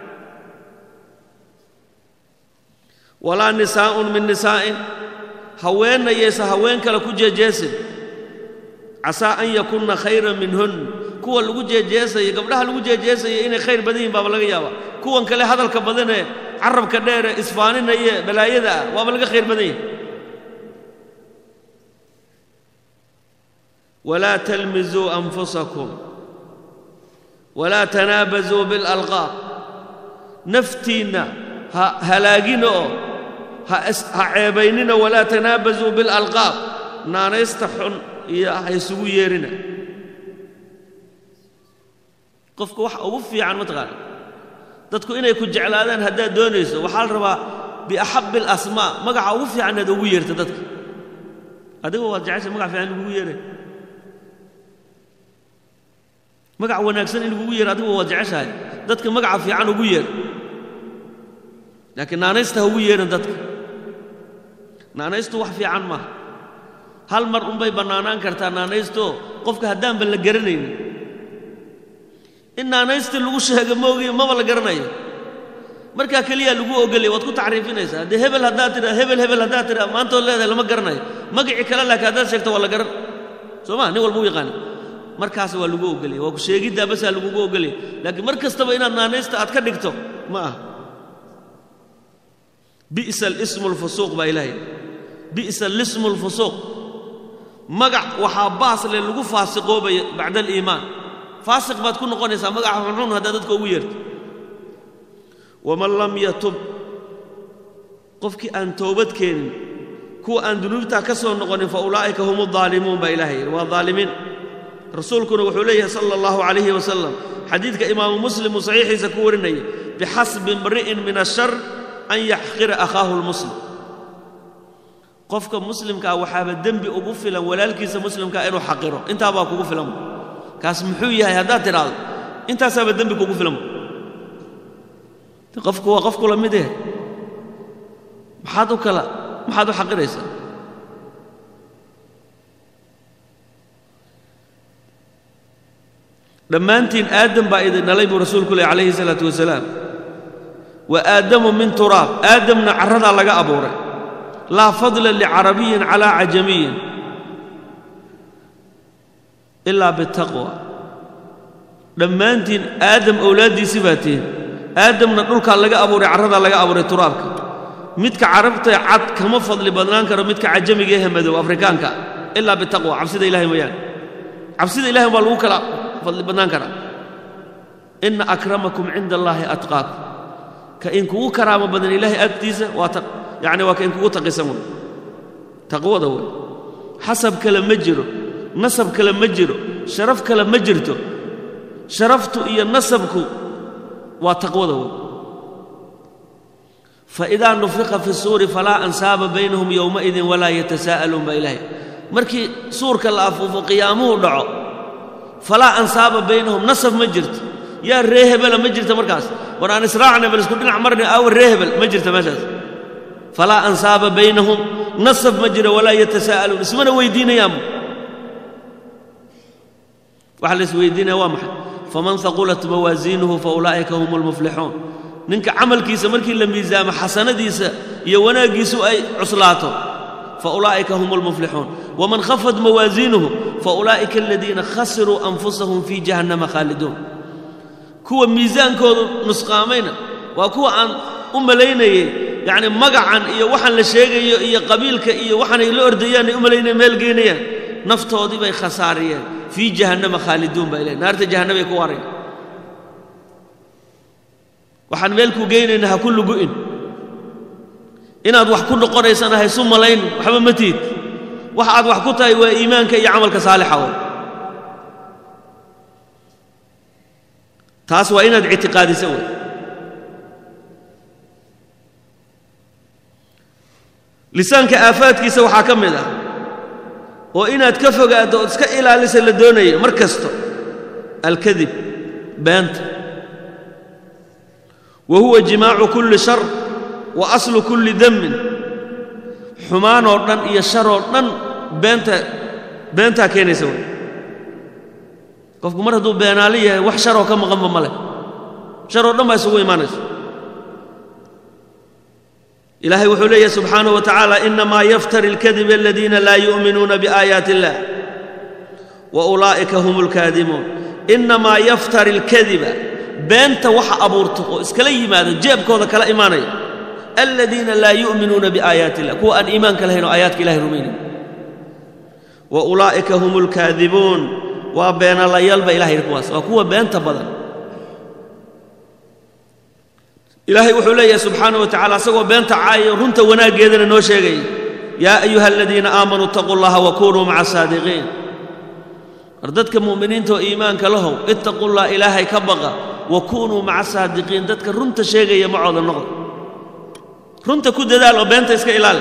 walaa nisaa'un min nisaa'in haweenayaysa haween kale ku jeejeesin casaa an yakunna khayran minhun kuwa lagu jeejeesaya gabdhaha lagu jeejeesaya inay khayr badan yihin baaba laga yaaba kuwan kale hadalka badanee carabka dheere isfaaninaya balaayada ah waaba laga khayr badan yahay walaa talmizuu anfusakum walaa tanaabazuu biاlalqaab naftiinna ha halaagina oo ha ceebaynina walaa tanaabazuu biاlalqaab naanaysta xun iyo ha isugu yeerina qofka waxa ugu fiican mataqaana dadku inay ku jeclaadaan haddaad doonayso waxaa la rabaa biaxabbi alasmaa magaca ugu fiican inaad ugu yeerta dadka adigoo waad jeceshay magac fiican lagugu yeeray magac wanaagsan in lagugu yeero adigoo waad jeceshahay dadka magaca fiican ugu yeer laakiin naanaysta ha ugu yeeran dadka naanaystu wax fiican maaha hal mar unbay bannaanaan kartaa naanaystoo qofka haddaanba la garanaynin in naanaystii lagu sheega moogiyo maba la garanayo markaa keliyaa lagu ogolaya waad ku tacriifinaysaa haddee hebel haddaad tidhaa hebel hebel haddaad tidhaa maantood leedahay lama garanayo magacii kale laakiin haddaad sheegto waa la garan soo ma nin walba u yaqaana markaas waa lagu ogolaya waa ku sheegiddaa basaa lagugu ogolaya laakiin mar kastaba inaad naanaysta aad ka dhigto ma aha bi'sa alismu alfusuuq baa ilaahay bi'sa alismu alfusuuq magac waxaa baas leh lagu faasiqoobaya bacda aliimaan faasiq baad ku noqonaysaa magaca xunxun haddaad dadka ugu yeerto waman lam yatub qofkii aan toobad keenin kuwa aan dunuubtaa ka soo noqonin fa ulaa'ika hum aldaalimuun baa ilahay yidhi waa daalimiin rasuulkuna wuxuu leeyahay sala allahu calayhi wasalam xadiidka imaamu muslim uu saxiixiisa ku warinaya bixasbi imri'in min ashar an yaxqira akhaahu lmuslim qofka muslimkaa waxaaba dembi ugu filan walaalkiisa muslimkaa inuu xaqiro intaabaa kugu filan kaas muxuu yahay haddaad tidhaahdo intaasaaba dembi kugu filan qofku waa qof kula mid eh maxaad u kala maxaad u xaqiraysaa dhammaantiin aadam baa idin dhalay buu rasuulku leh calayhi salaatu wasalaam wa aadamu min turaab aadamna carradaa laga abuuray laa fadla licarabiyin calaa cajamiyin ilaa bitaqwa dhammaantiin aadam owlaaddiisii baa tihin aadamna dhulkaa laga abuuray carradaa laga abuuray turaabka midka carabtae cad kama fadli badnaan karo midka cajamiga ehe madow afrikaanka ilaa bitaqwa cabsida ilahay mooyaane cabsida ilahay baa lagu kala fadli badnaan karaa inna akramakum cinda allaahi atqaakum ka inkugu karaamo badan ilaahay agtiisa waa yacni waa ka inkugu taqisan wey taqwada wey xasab kale ma jiro nasab kale ma jiro sharaf kale ma jirto sharaftu iyo nasabku waa taqwada wey faidaa nufiqa fi suuri falaa ansaaba baynahum yowmaidin walaa yatasaa'aluun baa ilaahay markii suurka la afuufo qiyaamuhu dhaco falaa ansaaba baynahum nasab ma jirto yaa ree hebela ma jirta markaas war aan israacna bal isku dhinac marna aawa ree hebel ma jirta meeshaas falaa ansaaba baynahum nasab ma jiro walaa yatasaa'aluun ismana weydiinayaanba waxa la isweydiinaya waa maxay faman haqulat mawaasiinuhu fa ulaa'ika hum almuflixuun ninka camalkiisa markii la miisaamo xasanadiisa iyo wanaaggiisu ay cuslaato fa ulaa'ika hum almuflixuun waman khafat mawaasiinuhu fa ulaa'ika aladiina khasiruu anfusahum fii jahannama khaaliduun kuwa miisaankoodu nusqaamayna waa kuwa aan u malaynayey yacni magacan iyo waxaan la sheegayo iyo qabiilka iyo waxaanay la ordayaan ay u malaynayeen meel geynayaan naftoodii bay khasaariyeen fii jahannama khaaliduun baa ilahy naarta jahannamay ku waarayn waxaan meel ku geynayna ha ku lugu'in inaad wax ku noqonaysana haysu malayn waxba ma tiid wax aad wax ku tahay waa iimaanka iyo camalka saalixa oo taas waa inaad ictiqaadisa wey lisaanka aafaadkiisa waxaa ka mid ah oo inaad ka fogaaddo ood iska ilaalisa la doonayo mar kasto alkadib beenta wa huwa jimaacu kulli shar wa aslu kulli demmin xumaanoo dhan iyo sharoo dhan beenta beentaa keenaysa wey qofku mar hadduu beenaali yahay wax sharoo ka maqanba ma leh sharoo dhan baa isugu imaanaysa ilaahay wuxuu leeyahy subxaanaه wa tacaala inamaa yaftari اlkadiba aladiina laa yu'minuuna biaayaati اllah wa ulaa'ika hum اlkaadimuun inamaa yaftari اlkadiba beenta waxa abuurto oo iskala yimaado jeebkooda kala imaanaya aladiina laa yu'minuuna biaayaati illah kuwa aan iimaanka lahayn oo aayaadka ilahay rumaynayn wa ulaa'ika hum اlkaadibuun waa beenalayaal ba ilahay yidhi kuwaas waa kuwa beenta badan ilaahay wuxuu leeyahay subxaana wa tacala asagoo beenta caayo runta wanaaggeedana noo sheegaya yaa ayuha aladiina aamanuu itaquu llaha wa kunuu maca saadiqiin war dadka mu'miniinta oo iimaanka lahow ittaquu llah ilaahay ka baqa wa kunuu maca saadiqiin dadka runta sheegaya macooda noqda runta ku dadaal oo beenta iska ilaali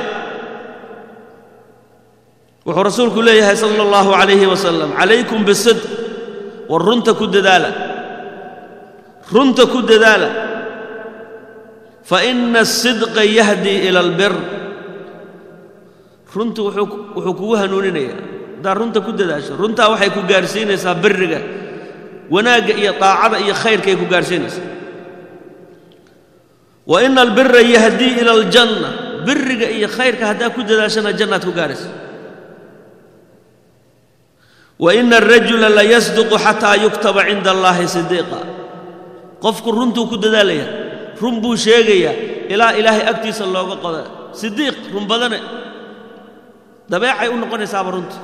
wuxuu rasuulku leeyahay sala allahu calayhi wasalam calaykum bisidq war runta ku dadaala runta ku dadaala faina asidqa yahdii ila albir runtu wuxuu kugu hanuuninayaa haddaad runta ku dadaasho runtaa waxay ku gaarhsiinaysaa biriga wanaagga iyo daacada iyo khayrkaay ku gaarhsiinaysaa wa ina albira yahdii ila aljanna biriga iyo khayrka haddaa ku dadaashana jannaad ku gaaraysa wa ina alrajula layasduqu xataa yuktaba cinda allaahi sidiiqa qofku runtuu ku dadaalaya run buu sheegayaa ilaa ilaahay agtiisa looga qoda sidiiq run badane dabeecay u noqonaysaaba runta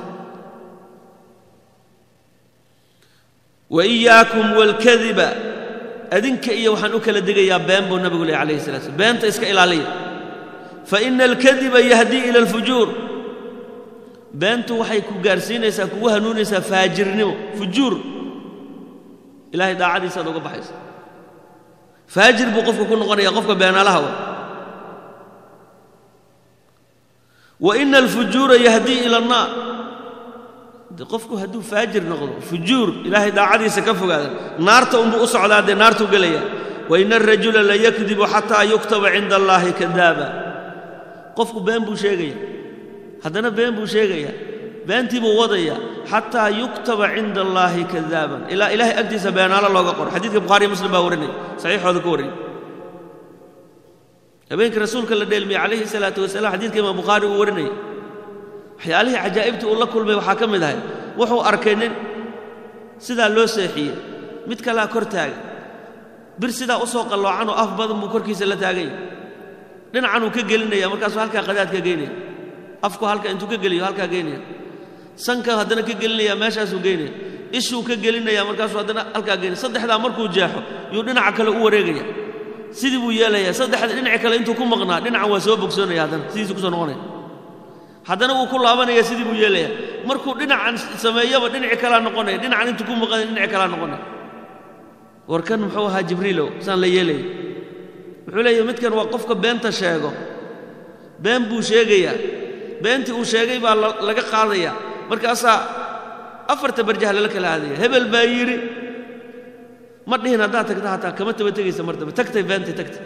wa iyaakum waalkadiba adinka iyo waxaan u kala digayaa been buu nabigu lehy alayhi salatu slam beenta iska ilaaliya fa ina alkadiba yahdii ila alfujuur beentu waxay ku gaarsiinaysaa kugu hanuunaysaa faajirnimo fujuur ilahay daacadiisaad uga baxaysa faajir buu qofka ku noqonaya qofka beenaalaha wa wa ina alfujuura yahdii ila annaar de qofku hadduu faajir noqdo fujuur ilaahay daacadiisa ka fogaada naarta unbuu u socdaa dee naartuu gelaya wa ina alrajula layakdibu xataa yuktaba cinda allaahi kadaaba qofku been buu sheegaya haddana been buu sheegaya beentii buu wadaya xataa yuktaba cinda allaahi kadaaban ilaa ilaahay agtiisa beenaalo looga qoro xadiidka bukhariiyo muslim baa warinaya saxiixooda ku wariyay habeenkii rasuulka la dheelmiyey calayhi salaatu wasalaam xadiidka imaam bukhaari uu warinayay waxyaalihii cajaa'ibtii uu la kulmay waxaa ka mid ahay wuxuu arkay nin sidaa loo seexiyey mid kalea kor taagan bir sidaa u soo qalloocanoo af badan buu korkiisa la taaganya dhinacanuu ka gelinaya markaasuu halkaa qadaadka geynaya afku halka intuu ka geliyo halkaa geynaya sanka haddana ka gelinaya meeshaasuu geynaya ishuu ka gelinaya markaasuu haddana halkaa geynaya saddexdaa markuu jeexo yuu dhinaca kale u wareegaya sidii buu yeelaya saddexda dhinaci kale intuu ku maqnaa dhinacan waa soo bogsoonaya haddana sidiisuu kusoo noqonaya haddana wuu ku laabanaya sidii buu yeelaya markuu dhinacan sameeyaba dhinaci kalaa noqonaya dhinacan intuu ku maqanaya dhinaci kalaa noqonaya war kan muxuu ahaa jibriilow saan la yeelaya wuxuu leeyahy midkan waa qofka beenta sheego been buu sheegayaa beentii uu sheegay baa laga qaadaya markaasaa afarta barjah lala kala aadaya hebel baa yidhi ma dhihin haddaad tagta hataa kama taba tegaysa mar dambe tagtay beentii tagtay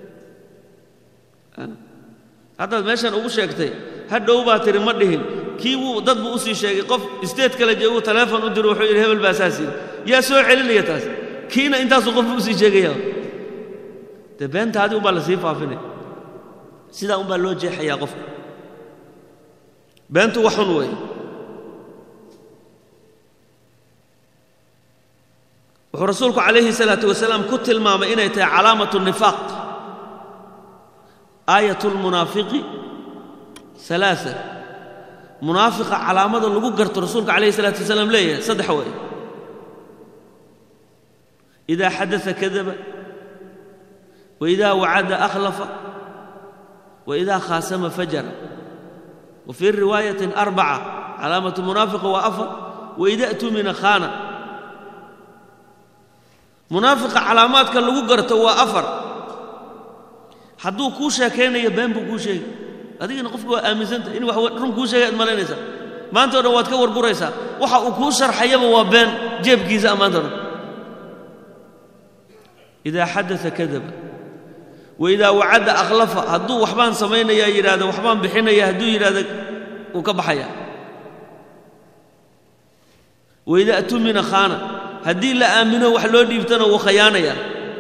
haddaad meeshan ugu sheegtay hadhow baa tihi ma dhihin kii wuu dad buu u sii sheegay qof isteed kale joogu taleefon u diro wuxuu yidhi hebel baa saas yidhi yaa soo celinaya taas kiina intaasuu qof buu u sii sheegaya dee beentaadii umbaa la sii faafinaya sidaa umbaa loo jeexayaa qofka beentu wax xun weeye wuxuu rasuulku calayhi salaatu wasalaam ku tilmaamay inay tahay calaamatu nifaaq aayat lmunaafiqi alaaa munaafiqa calaamada lagu garto rasuulka calayhi salaatu wasalaam leeyahay saddex weeye idaa xadaa kadaba waidaa wacada akhlafa waidaa khaasama fajara wa fii riwaayatin arbaca calaamatu munaafiqa waa afar waida tumina khaana munaafiqa calaamaadka lagu garto waa afar hadduu kuu sheekaynayo been buu kuu sheegi adigana qofka waa aaminsanta in wax run kuu sheegay ad malaynaysaa maanta o dhan waad ka warburaysaa waxa uu kuu sharxayaba waa been jeebkiisa maanta o dhan idaa xadaa kadaba waidaa wacadda akhlafa hadduu waxbaan samaynayaa yidhahdo waxbaan bixinaya hadduu yidhahdo wuu ka baxayaa waidaa tumina khaana haddii la aamino wax loo dhiibtana wuu khayaanayaa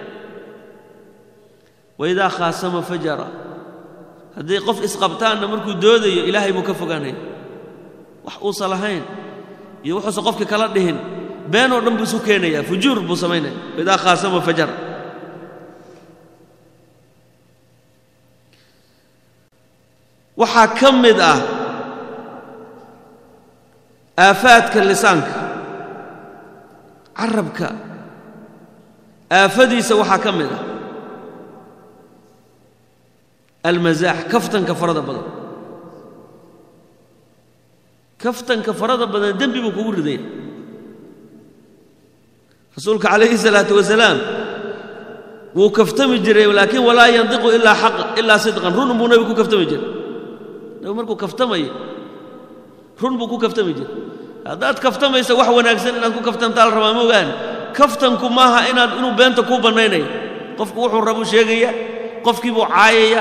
waidaa khaasama fajara hadday qof isqabtaanna markuu doodayo ilaahay buu ka fogaanaya wax uusan lahayn iyo wuxuusan qofka kala dhihin been oo dhan buu isu keenayaa fujuur buu samaynaya waidaa khaasama fajara waxaa ka mid ah aafaadka lisaanka carabka aafadiisa waxaa ka mid ah almasaax kaftanka farada badan kaftanka farada badan dembi buu kugu ridaya rasuulka calayhi salaatu wasalaam wuu kaftami jiray laakiin walaa yandiqu ilaa xaqa ilaa sidqan run buu nebigu ku kaftami jiray nebigu markuu kaftamayo run buu ku kaftami jiray haddaad kaftamaysa wax wanaagsan inaad ku kaftantaa la rabaa ma ogaan kaftanku maaha inaad inuu beenta kuu bannaynayo qofku wuxuu rabuu sheegaya qofkii buu caayaya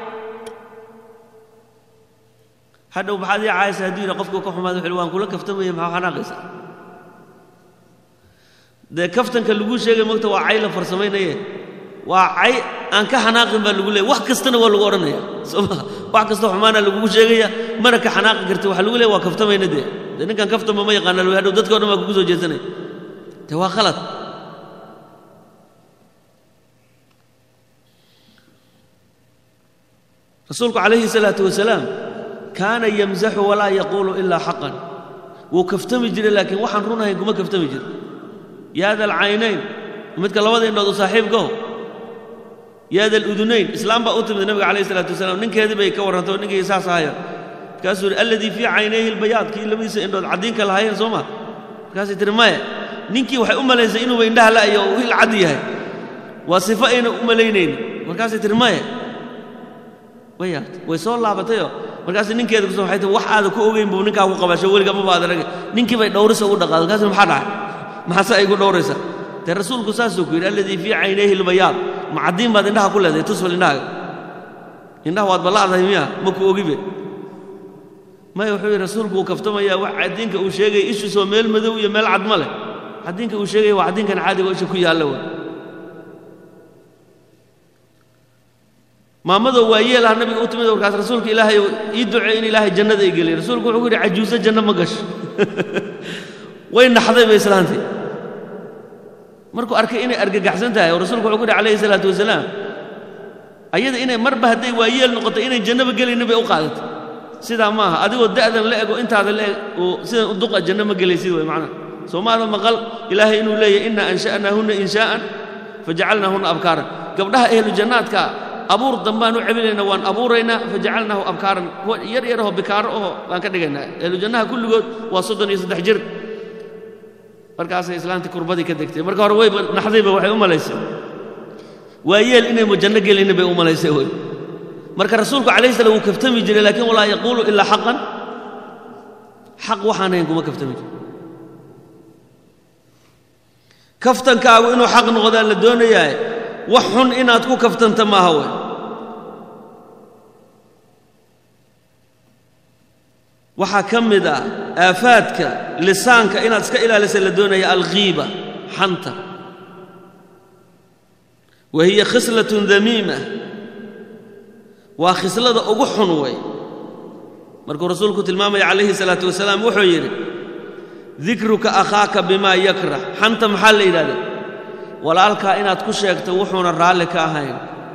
hadhow maxaad ii caayaysa hadduu yidha qofkuu ka xumaada wuxuu waan kula kaftamaya maxaa xanaaqaysa dee kaftanka laguu sheegay mogta waa cay la farsamaynaye waa cay aan ka xanaaqin baa lagu leeya wax kastana waa lagu odhanaya soo maa wax kasta xumaana lagugu sheegaya mana ka xanaaqi karti waxa lagu leeya waa kaftamayna dee dee ninkan kaftama ma yaqaana lagu hadhow dadka o dhan baa kugu soo jeesanaya dee waa khalad rasuulku calayhi salaatu wasalaam kaana yamzaxu walaa yaquulu ilaa xaqan wuu kaftami jiray laakiin waxaan run ahayn kuma kaftami jiro yaada alcaynayn midka labada indhood u saaxiibkaho yaada aludunayn islaam baa u timid nabiga calayhi salaatu wasalaam ninkeedii bay ka warrantay oo ninkii saas ahaya markaasuu yidhi alladii fii caynayhi albayaad kii labadiisa indhood caddiinka lahaayeen soo ma markaasay tihi maya ninkii waxay u malaysay inuuba indhaha la'yo oo il cad yahay waa sifo ayna u malaynaynin markaasay tihi maya way yaabtay way soo laabatayoo markaasay ninkeeda kuso waxay tihi wax aada ku ogeyn buu ninkaa ku qabasho weliga ma baad arage ninkii bay dhowrisa ugu dhaqaaday markaas maxaa dhacay maxaase ay igu dhowraysaa dee rasuulku saasuu ku yidhi alladii fii caynayhi albayaad ma caddiin baad indhaha ku leedahay tusfal indhahaaga indhaha waad balla'dahay miya ma ku ogibe maya wuxuu yidhi rasuulku wuu kaftamayaa wax caddiinka uu sheegaya ishiisoo meel madow iyo meel cad ma leh caddiinka uu sheegaya waa caddiinkan caadiga oo isha ku yaalla wey maamadoo waa yeelaha nabiga u timid warkaas rasuulka ilaahay ii ducey in ilaahay jannada i geliya rasuulku wuxuu ku yidhi cajuuso janno ma gasho way naxday bay islaantay markuu arkay inay argagaxsan tahay oo rasuulku wuxuu ku yidhi calayhi salaatu wasalaam ayada inay marba hadday waa yeel noqotay inay jannaba gelaynin bay u qaadatay sidaa maaha adigoo da'dan la ego intaada la eg oo sidan u duqa janno ma gelaysid way macnaha soomaada maqal ilaahay inuu leeyahy inna ansha'naahunna inshaa'an fajacalnaahunna abkaaran gabdhaha ehlu jannaadka abuur dambaan u celinayna waan abuuraynaa fajacalnaahu abkaaran kuwa yar yarahoo bikaaro oho baan ka dhigaynaa ehlu jannaha kulligood waa soddon iyo saddex jir markaasay islaantii kurbadii ka degtay marka hore wayba naxdayba waxay u malaysay waa yeel inaymu janno gelinin bay u malaysay wey marka rasuulku calayhi salam wuu kaftami jiray laakiin walaa yaquulu ilaa xaqan xaq waxaan hayn kuma kaftami jiro kaftankaagu inuu xaq noqdaan la doonayaaye wax xun inaad ku kaftanta maaha wey waxaa ka mid ah aafaadka lisaanka inaad iska ilaalisa la doonaya alghiiba xanta wa hiya khislatun damiima waa khislada ugu xun wey markuu rasuulku tilmaamaya calayhi salaatu wasalaam wuxuu yidhi dikruka akhaaka bimaa yakrah xanta maxaa la yidhahda walaalkaa inaad ku sheegto wuxuuna raalli ka ahayn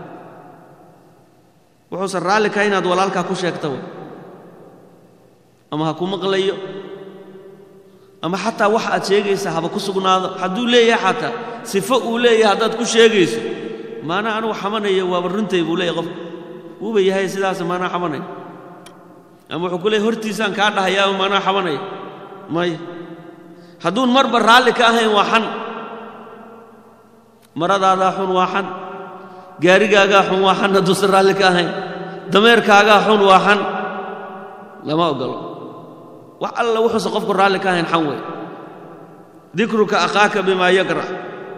wuxuusan raalli ka ahayn inaad walaalkaa ku sheegta wey ama ha ku maqlayo ama xataa wax aad sheegaysa haba ku sugnaado hadduu leeyahay xataa sifo uu leeyahay haddaad ku sheegayso maanaa anugu xamanaya waaba runtay buu leeyahay qofka wuuba yahay sidaas maanaa xabanaya ama wuxuu ku leeyahy hortiisaan kaa dhahayaa maanaa xabanaya may hadduun marba raalli ka ahayn waa xan maradaadaa xun waa xan gaarigaagaa xun waa xan hadduusan raalli ka ahayn dameerkaagaa xun waa xan lama ogolo wax alla wuxuusan qofku raalli ka ahayn xan wey dikruka akhaaka bimaa yakrah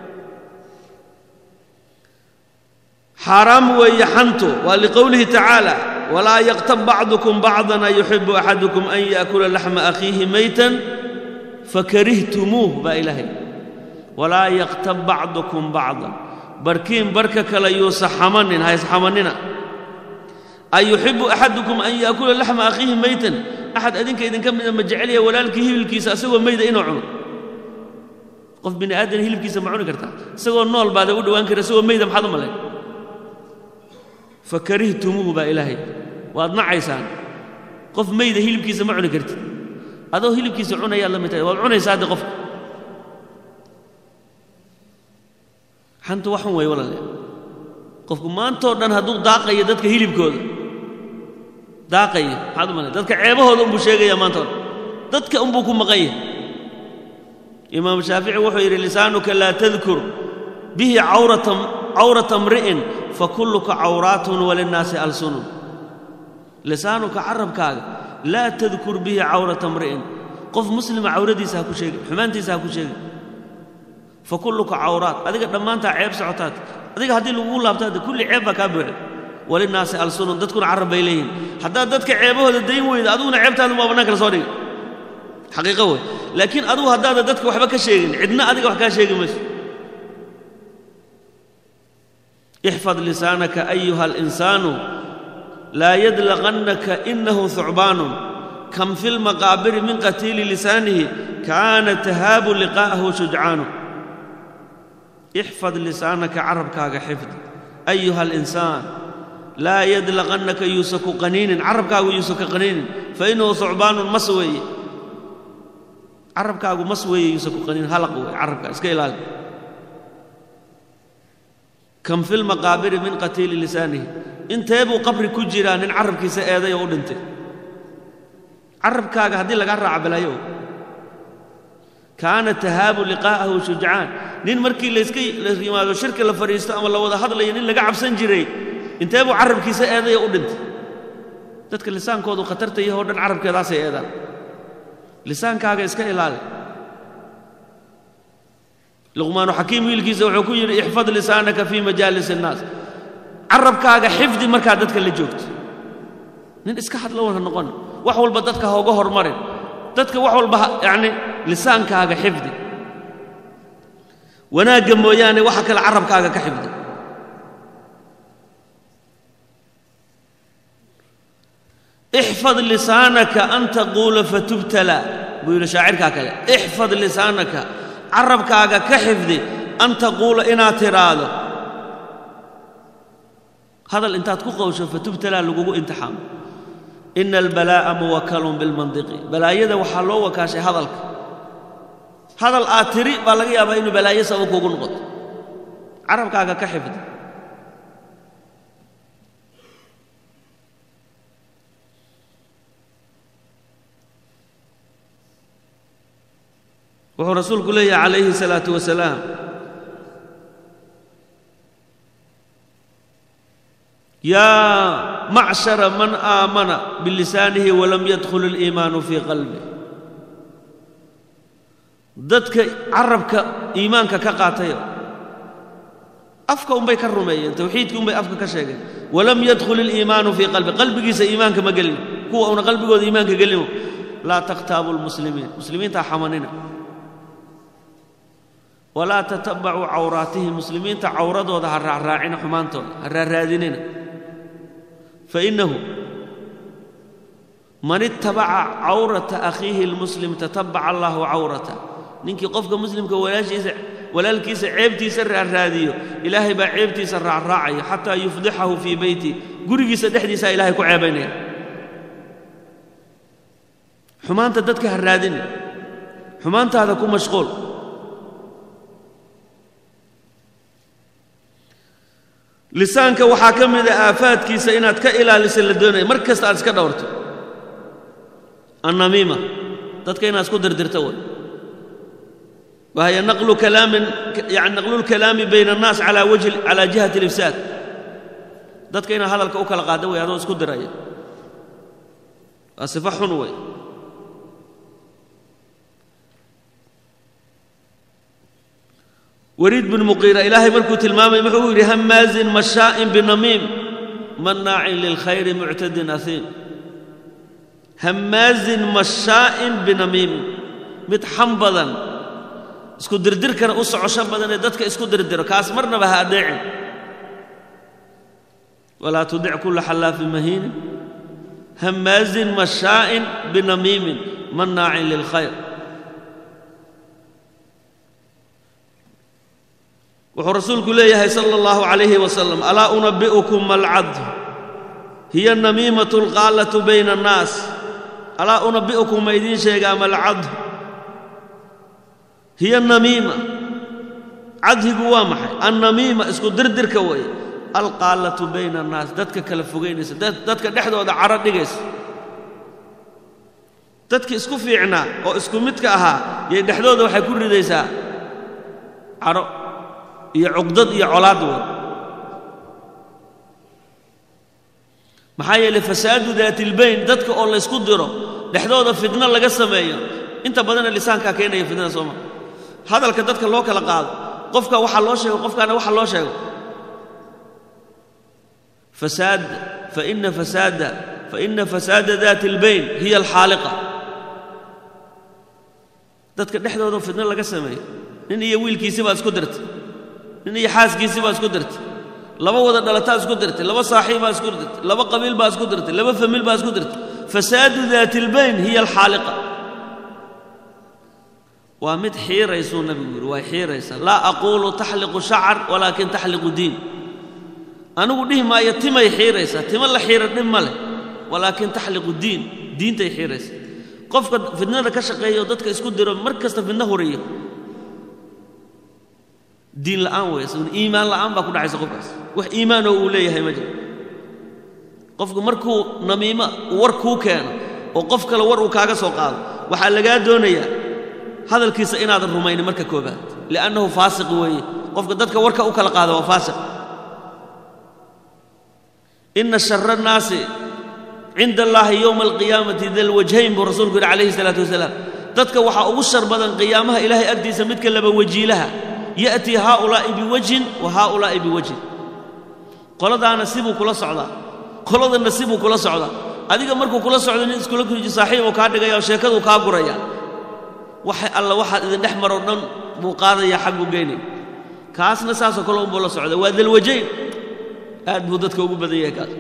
xaaraam weeye xantu waa liqowlihi tacaala walaa yaqtab bacdukum bacdan an yuxibu axadukum an yaakula laxma akhiihi maytan fakarihtumuuh baa ilaahay walaa yaqtab bacdukum bacdan barkiin barka kale yuusa xamanin ha isxamanina an yuxibu axadukum an yaakula laxma akhiihi maytan axad adinka idinka mida ma jecelya walaalkii hilibkiisa asagoo mayda inuu cuno qof bini aadan hilibkiisa ma cuni kartaa isagoo nool baada u dhowaan kara isagoo mayda maxaad u malayn fakarihtumuuhu baa ilaahay waad nacaysaan qof mayda hilibkiisa ma cuni kartid adoo hilibkiisa cunayaad la mid tahay waad cunaysaa hadde qofka xantu waxun way walaale qofku maantoo dhan hadduu daaqayo dadka hilibkooda daaqayo maxaad u malay dadka ceebahooda unbuu sheegayaa maantoo dhan dadka unbuu ku maqan yahay imaamu shaafici wuxuu yidhi lisaanuka laa tadkur bihi cawrata cawrata mri'in fakulluka cawraatun walinnaasi alsunun lisaanuka carabkaaga laa tadkur bihi cawrata mri'in qof muslima cawradiisa ha ku sheegin xumaantiisa ha ku sheegin fakulluka cawraat adiga dhammaantaa ceeb socotaad adiga haddii lagugu laabtaade kulli ceeb baa kaa buuxda walinnaasi alsunun dadkuna carab bay leeyihin haddaad dadka ceebahooda dayn weyda adiguna ceebtaadu maa bannaan kala soo dhigi xaqiiqo wey laakiin adugu haddaada dadka waxba ka sheegin cidna adiga wax kaa sheegi mayso ixfad lisaanaka ayuha alinsaanu laa yadlaqannaka inahu thucbaanun kam fi lmaqaabiri min qatiili lisaanihi kaana tahaabu liqaa'ahu shujcaanu ixfad lisaanaka carabkaaga xifdi ayuha alinsaan laa yadlaqannaka yuusa ku qaniinin carabkaagu yuusa ka qaniinin fa innahu thucbaanun mas weeye carabkaagu mas weeye yuusa ku qaniinin halaq weeye carabkaa iska ilaali kam fi lmaqaabiri min qatiili lisaanihi intee buu qabri ku jiraa nin carabkiisa eeday oo u dhintay carabkaaga haddii lagaa raaca balaayo kaana tahaabu liqaa'ahu shujcaan nin markii layska la yimaado shirka la fadhiisto ama la wada hadlayo nin laga cabsan jiray intee buu carabkiisa eeday oo u dhintay dadka lisaankoodu khatarta yahoo dhan carabkeedaasay eedaan lisaankaaga iska ilaali luqmaanu xakiim wiilkiisa wuxuu ku yidhi ixfad lisaanaka fii majaalis innaas carabkaaga xifdi markaad dadka la joogto nin iska hadla wana noqon wax walba dadka hooga hormarin dadka wax walba yacni lisaankaaga xifdi wanaagga mooyaane waxa kale carabkaaga ka xifdi ixfad lisaanaka an taquula fatubtala buu yidhi shaacirkaa kale ixfad lisaanaka carabkaaga ka xifdi an taquula inaad tidhaahdo hadal intaad ku qawsho fatubtalaa lagugu imtixaamo ina albalaa'a muwakalun bilmandiqi balaayada waxaa loo wakaashay hadalka hadal aad tiri baa laga yaabaa inuu balaayo sabab kugu noqoto carabkaaga ka xifdi wuxuu rasuulku leeyahay calayhi الsalaaةu wasalaam yaa macshara man aamana bilisaanihi walam yadkhul اliimaanu fii qalbih dadka carabka iimaanka ka qaatayo afka unbay ka rumeeyeen tawxiidkii unbay afka ka sheegeen walam yadkhul اliimaanu fii qalbi qalbigiisa iimaanka ma gelin kuwa una qalbigooda iimaanka gelino laa takhtaabu اlmuslimiin muslimiintaa xamanina walaa tatabacuu cawraatihim muslimiinta cawradooda ha raacraacina xumaantooda ha raarraadinina fainnahu man ittabaca cawrata akhiihi اlmuslim tatabaca allahu cawrata ninkii qofka muslimka walaashiisa walaalkiisa ceebtiisa raarraadiyo ilaahay baa ceebtiisa raacraacaya xataa yufdixahu fii beyti gurigiisa dhexdiisaa ilahay ku ceebaynaya xumaanta dadka ha raadina xumaantaada ku mashquul lisaanka waxaa ka mida aafaadkiisa inaad ka ilaalisa la doonaya mar kasta aad iska dhowrto annamiima dadka inaad isku dirdirto way wahya naqlu kalaamin yani naqlu lkalaami bayna annaas calaa wajhi calaa jihati alifsaad dadka inaad hadalka u kala qaada way adoo isku diraya waa sifo xun wey wariid bin muqiira ilaahay markuu tilmaamay wuxuu yidhi hamaazin mashaa'in binamiim mannaacin lilkhayri muctadin ahiim hamaazin mashaa'in binamiim mid xam badan isku dirdirkana u socosho badan ee dadka isku dirdiro kaas marnaba ha adeecin walaa tudic kulla xallaafin mahiinin hamaazin mashaa'in binamiimin mannaacin lilkhayr wuxuu rasuulku leeyahay sala allahu calayhi wasalam alaa unabbi'ukum malcad hiya namiimatu alqaallatu bayna annaas alaa unabbi'ukum ma idiin sheegaa malcad hiya namiima cadhigu waa maxay annamiima isku dirdirka weeye alqaallatu bayna annaas dadka kala fogaynaysa dadka dhexdooda caro dhigaysa dadki isku fiicnaa oo isku midka ahaa yay dhexdooda waxay ku ridaysaa caro iyo cuqdad iyo colaad wey maxaa yeelay fasaadu daatilbayn dadka oo laysku diro dhexdooda fidno laga sameeyo inta badana lisaankaa keenaya fidnada sooma hadalka dadka loo kala qaado qofka waxaa loo sheego qofkaana waxa loo sheego fasaad faina fasaada faina fasaada daati اlbayn hiya alxaaliqa dadka dhexdooda fidno laga sameeyo nin iyo wiilkiisi baa isku dirtay nin iyo xaaskiisii baa isku dirtay laba wada dhalataa isku dirtay laba saaxiibbaa isku dirtay laba qabiil baa isku dirtay laba famiil baa isku dirtay fasaadu daati lbayn hiya alxaaliqa waa mid xiiraysuu nabigu yidhi way xiiraysaa laa aquulu taxliqu shacar walaakin taxliqu diin anigu dhihi maayo timay xiiraysaa tima la xiira dhib ma leh walaakin taxliqu diin diintay xiiraysaa qofka fidnada ka shaqeeya oo dadka isku diro mar kasta fidno horiyo diin la'aan wey isaguna iimaan la'aan baa ku dhacaysa qofkaas wax iimaanoo uu leeyahay ma jiro qofku markuu namiimo war kuu keeno oo qof kale war uu kaaga soo qaado waxaa lagaa doonayaa hadalkiisa inaadan rumaynin marka koobaad li'annahu faasiq weeye qofka dadka warka u kala qaada waa faasiq ina shara annaasi cinda allaahi yowma alqiyaamati dalwajhayn buu rasuulku yidhi calayhi salaatu wasalaam dadka waxaa ugu shar badan qiyaamaha ilaahay agtiisa midka laba wajiilaha ya'tii haaulaa'i biwajhin wa haaulaa'i biwajhin qoladaana sibuu kula socdaa qoladanna sibuu kula socdaa adiga markuu kula socdo nin iskula kuriji saaxiibuu kaa dhigaya oo sheekaduu kaa guraya waxa alla waxaad idin dhex maroo dhan buu qaadayaa xag buu geynaya kaasna saasoo kale unbuu la socda waa dalwajayn aad buu dadka ugu badan yahay kaas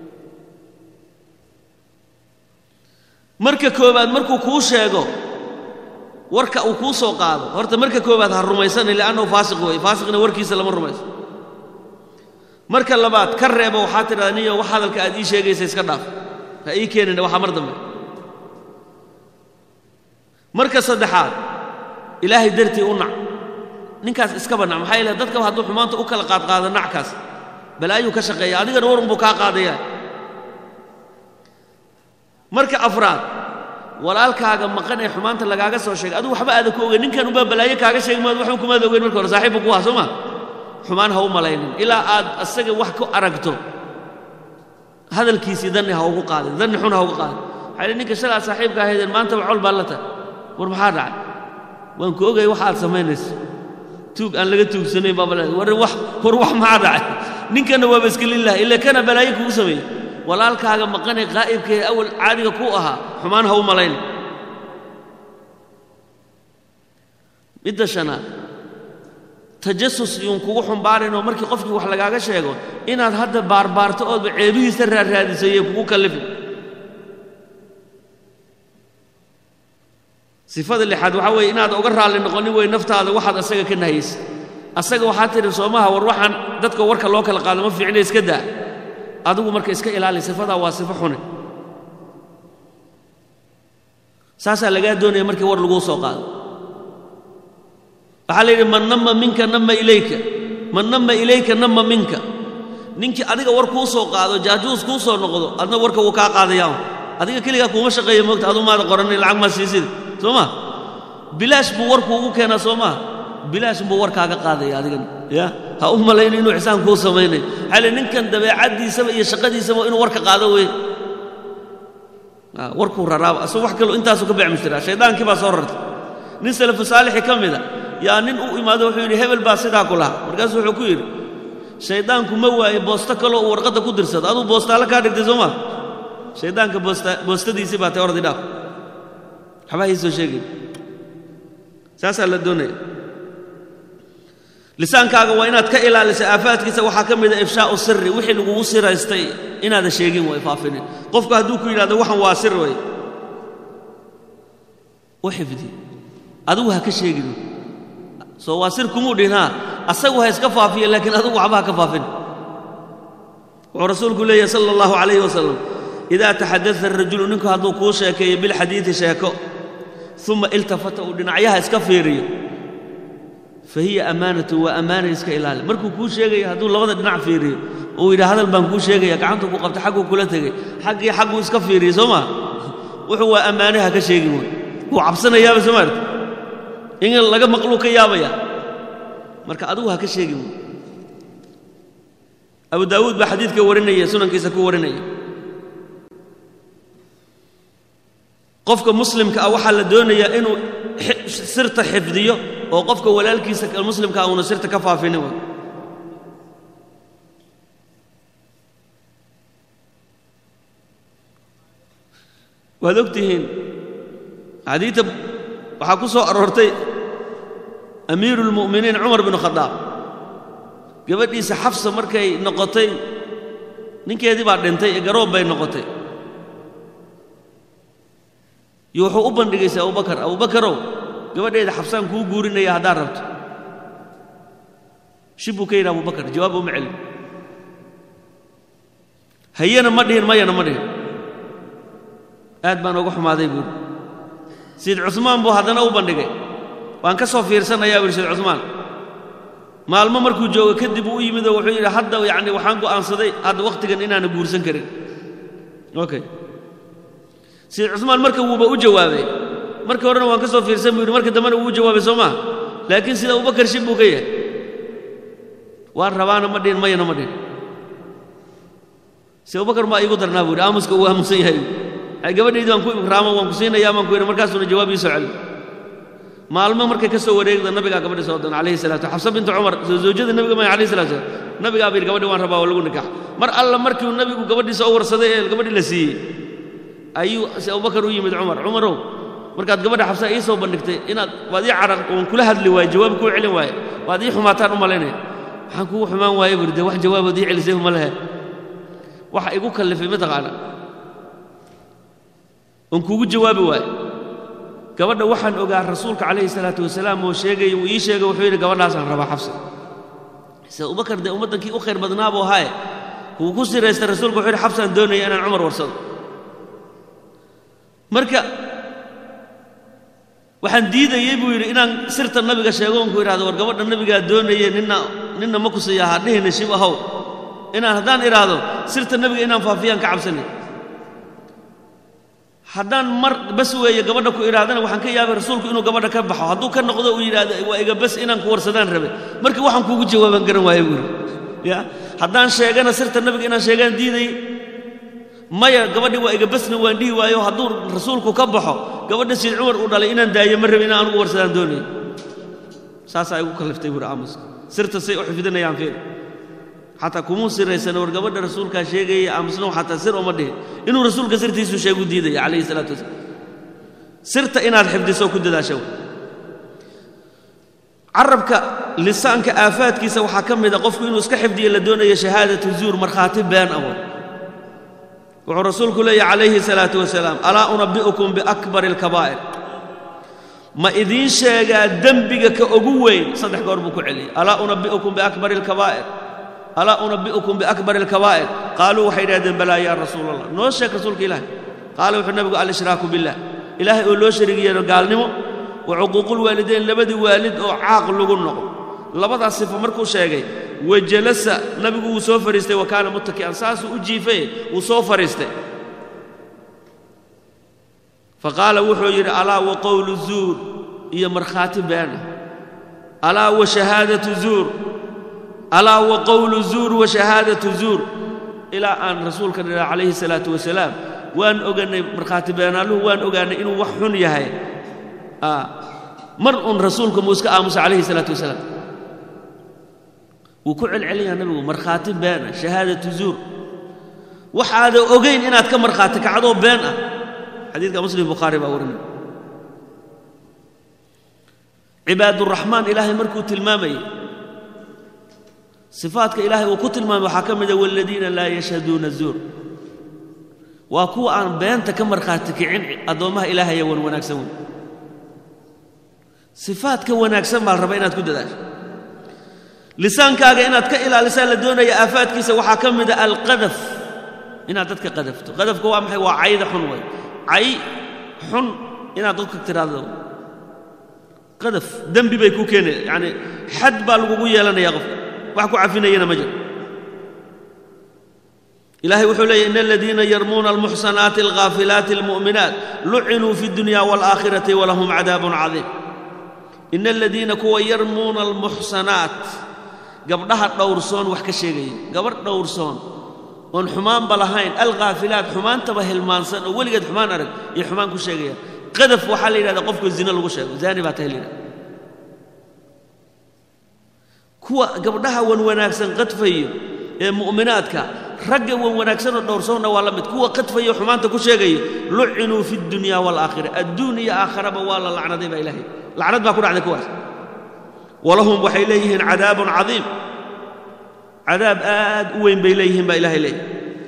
marka koowaad markuu kuu sheego warka uu kuu soo qaado horta marka koowaad ha rumaysanin li'annahu faasiq weeye faasiqna warkiisa lama rumayso marka labaad ka reebo waxaa tidhahdaa niyo wax hadalka aad ii sheegaysa iska dhaaf ha ii keenina waxaa mar dambe marka saddexaad ilaahay dartii u nac ninkaas iskaba nac maxaa yeele dadkaba hadduu xumaanta u kala qaadqaado nackaas balaayuu ka shaqeeya adigana war unbuu kaa qaadayaa marka afraad walaalkaaga maqan ee xumaanta lagaaga soo sheegay adigu waxba aadan ku ogeyn ninkan unbaa balaayo kaaga sheegi maad waxba kumaad ogeyn marka hore saaxiibbu ku ah soo ma xumaan ha u malaynin ilaa aad asaga wax ku aragto hadalkiisii danni ha ugu qaadin danni xun ha ugu qaadin waxaa yidhi ninka shalaa saaxiibka ahaydeen maanta wacol baa la tahay war maxaa dhacay waan ku ogaya wax aad samaynayso tuug aan laga tuugsanayn baa bale war wax war wax maxaa dhacay ninkanna waaba iska lilah ila kana balaayo kugu sameeyey walaalkaaga maqanee qaa'ibka ee awal caadiga ku ahaa xumaan ha u malayn midda shanaad tajasus yuun kugu xumbaarinoo markii qofkii wax lagaaga sheego inaad hadda baarbaarto oodba ceebihiisa raarraadiso yay kugu kallifin sifada lixaad waxaa weeye inaad uga raalli noqonin wey naftaada waxaad asaga ka nahaysa asaga waxaa tidhi soomaha war waxaan dadka warka loo kala qaado ma fiicna iska daa adigu marka iska ilaali sifadaa waa sifo xune saasaa lagaa doonaya markii war laguu soo qaado waxaa la yidhi man nama minka nama ilayka man nama ilayka nama minka ninkii adiga war kuu soo qaado jaajuus kuu soo noqdo adna warka wuu kaa qaadayaa adiga keligaa kuuma shaqeeya moogta aduu maada qoranin lacag maa siisida soo ma bilaash buu warku ugu keenaa soo maa bilaash buu warkaaga qaadaya adigana ya ha u malayno inuu ixsaan kuu samaynayo xale ninkan dabeecaddiisaba iyo shaqadiisaba inuu warka qaado wey warkuu raraaba asagoo wax kaloo intaasuu ka becmushtiraa shaydaankii baa soo rartay nin salafu saalixi ka mida yaa nin u imaado wuxuu yidhi hebel baa sidaa ku lahaa markaasuu wuxuu ku yidhi shayddaanku ma waaye boosto kaloo uu warqadda ku dirsado aduu boostaale kaa dhigtay soo maa shayddaanka boosta boostadiisii baa tay ordi dhaaf waxbaa ii soo sheegay saasaa la doonaya lisaankaaga waa inaad ka ilaaliso aafaadkiisa waxaa ka mida ifshaa'u siri wixii lagugu siraystay inaadan sheegin way faafinin qofku hadduu ku yidhahdo waxan waa sir way u xifdi adigu ha ka sheegin soo waa sir kumuu dhinaa asagu ha iska faafiya laakiin adigu waxba ha ka faafin wuxuu rasuulku leeyahy sala allahu calayhi wasalam idaa taxadada arajulu ninku hadduu kuu sheekeeyo bilxadiidi sheeko uma iltafata uu dhinacyaha iska fiiriyo fa hiya ammaanatu waa ammaana iska ilaali markuu kuu sheegaya hadduu labada dhinac fiiriyo uu yidhi hadal baan kuu sheegaya gacantuu ku qabta xagguu kula tegey xaggii xagguu iska fiiriyey soo maa wuxuu waa ammaane ha ka sheegin wey wuu cabsanayaaba soo maarta in laga maqluu ka yaabaya marka adigu ha ka sheegin wey abu daawuud baa xadiidka warinaya sunankiisa ku warinaya qofka muslimka ah waxaa la doonayaa inuu sirta xifdiyo oo qofka walaalkiisa muslimka ah uuna sirta ka faafinin wey waad og tihiin xadiidta waxaa ku soo aroortay amiiru اlmu'miniin cumar binu khadaab gabadhiisa xafsa markay noqotay ninkeedii baa dhintay ee garoob bay noqotay iyo wuxuu u bandhigaysay abubakar abubakarow gabadheeda xabsaan kuu guurinaya haddaad rabto shib buu ka yidhi abubakar jawaab uma celin hayana ma dhihin mayana ma dhihin aad baan uga xumaaday buuri sayid cusmaan buu haddana u bandhigay waan ka soo fiirsanayaa buuhi sayid cusmaan maalmo markuu joogo kadib uu u yimid oo wuxuu yidhi hadda yacni waxaan go'aansaday hadda wakhtigan inaana guursan karin okay sayid cusmaan marka wuuba u jawaabay markii horena waan ka soo fiirsan buu yidhi marka dambena wuu u jawaabay soo maaha laakiin sida abubakar shib buu ka yahay waan rabaana ma dhihin mayana ma dhihin si abubakar maa iigu darnaa buu yidhi aamuska uu aamusan yahay ay gabadhaydii waan ku ikraamo waan ku siinayaa baan ku yidhi markaasuuna jawaab ii soo celin maalmo markay ka soo wareegda nabigaa gabadhi soo doona calayhi salatu xabsa bintu cumar soo zawjada nabiga maya alayhi salatu wasalam nabigaa ba yidhi gabadhi waan rabaa waa lagu nikax mar alla markii uu nabigu gabadhiisa u warsaday ee gabadhii la siiyey ayuu si abubakar u yimid cumar cumarow markaad gabadha xabsa ii soo bandhigtay inaad waad ii caraq oon kula hadli waaye jawaab kuu celin waaye waad ii xumaataan u malaynaya waxaan kugu xumaan waaye buri dee wax jawaabood ii celisay uma lehe waxa igu kallifay mataqaana oon kuugu jawaabi waaye gabadha waxaan ogaa rasuulka calayhi salaatu wasalaam oo sheegaya uu ii sheegay wuxuu yidhi gabadhaasaan rabaa xabsa se abubakar dee ummaddankii u khayr badnaa buu ahaaye wuu ku siraystay rasuulku wuxuu yidhi xabsaan doonaya inaan cumar warsado marka waxaan diidayey buu yidhi inaan sirta nabiga sheego onku idhahdo war gabadha nabigaa doonaye ninna ninna ma kusiiya ha dhihina shib ahow inaan haddaan idhaahdo sirta nabiga inaan faafiyaan ka cabsanay haddaan mar bas weeye gabadha ku idhahdana waxaan ka yaabay rasuulku inuu gabadha ka baxo hadduu ka noqdo uu yidhaahdo waa iga bas inaan ku warsadaan rabe marka waxaan kuugu jawaaban garan waaye buu yidhi ya haddaan sheegana sirta nabiga inaan sheegaan diidayey maya gabadhii waa iga basna waan dhihi waayo hadduu rasuulku ka baxo gabadha siid cumar uu dhalay inaan daayo ma rabi inaan anugu warsadaan doonaya saasaa igu kalliftay buuhi aamuska sirta say u xifdinayaan fiir xataa kumuu siraysana war gabadha rasuulkaa sheegaya aamusna xataa sir uma dhihin inuu rasuulka sirtiisu sheegu diidaya calayhi salaatu wasalaam sirta inaad xifdiso ku dadaasha carabka lisaanka aafaadkiisa waxaa ka mid a qofku inuu iska xifdiyo la doonayo shahaadatu zuur markhaati been awood wuxuu rasuulku leeyahy calayhi salaatu wasalaam alaa unabbi'ukum biakbari alkabaa'ir ma idiin sheegaa dembiga ka ugu weyn saddex goor buu ku celiyey alaa unabbi'ukum biakbari alkabaa'ir alaa unabbi'ukum biakbari alkabaa'ir qaaluu waxay idhahdeen balaa yaa rasuul allah noo sheeg rasuulka ilaahay qaala wuxuu nabigu alshraaku billah ilaahay oo loo sharig yeelo gaalnimo wa cuquuqulwaalidayn labadii waalid oo caaq lagu noqo labadaas sifo markuu sheegay wajalasa nabigu wuu soo fariistay wa kaana muttaki'an saasuu u jiifay wuu soo fariistay faqaala wuxuu yidhi alaa wa qowlu zuur iyo markhaati beena alaa wa shahaadatu zuur alaa wa qowlu zuur wa shahaadatu zuur ilaa aan rasuulka dhila calayhi salaatu wasalaam waan ogannay markhaati beenaaluhu waan ogaannay inuu wax xun yahay mar un rasuulka muu iska aamusa calayhi salaatu wasalaam wuu ku celcelinayaa nabigu markhaati been ah shahaadatu zuur waxaada ogayn inaad ka markhaati kacdoo been ah xadiidka muslim bukhaari baa warinay cibaaduraxmaan ilaahay markuu tilmaamayey sifaadka ilaahay uu ku tilmaamay waxaa ka mida waaladiina laa yashhaduuna zuur waa kuwa aan beenta ka markhaati kicin addoommaha ilaahaya wan wanaagsan wey sifaadka wanaagsan baa la rabaa inaad ku dadaasho lisaankaaga inaad ka ilaalisaa la doonaya aafaadkiisa waxaa ka mida alqadaf inaad dadka qadafto qadafka waa maxay waa cayda xun way cay xun inaad dadka tiraahdo qadaf dembi bay ku keenaya yacani xad baa lagugu yeelanaya qofka wax ku cafinayana ma jiro ilahay wuxuu leeyahy in aladiina yarmuuna almuxsanaati alghaafilaati almu'minaat lucinuu fi اdunya wاlaakhirati walahum cadaabun cadiim in aladiina kuwa yarmuuna almuxsanaat gabdhaha dhowrsoon wax ka sheegaya gabadh dhowrsoon oon xumaanba lahayn alkhaafilaat xumaantaba hilmaansan oo weligeed xumaan arag iyo xumaan ku sheegaya qadaf waxaa la yidhahdaa qofka zino lagu sheego zaani baa tahay la yidhahda kuwa gabdhaha wan wanaagsan qadfayo ee mu'minaadka ragga wan wanaagsanoo dhowrsoonna waa la mid kuwa qadfayo xumaanta ku sheegayo lucinuu fi اdunya wاlaakhira adduun iyo aakharaba waa la lacnaday baa ilaahay lacnad baa ku dhacday kuwaas walahum waxay leeyihiin cadaabun cadiim cadaab aad u weyn bay leeyihiin baa ilaahay leeyahy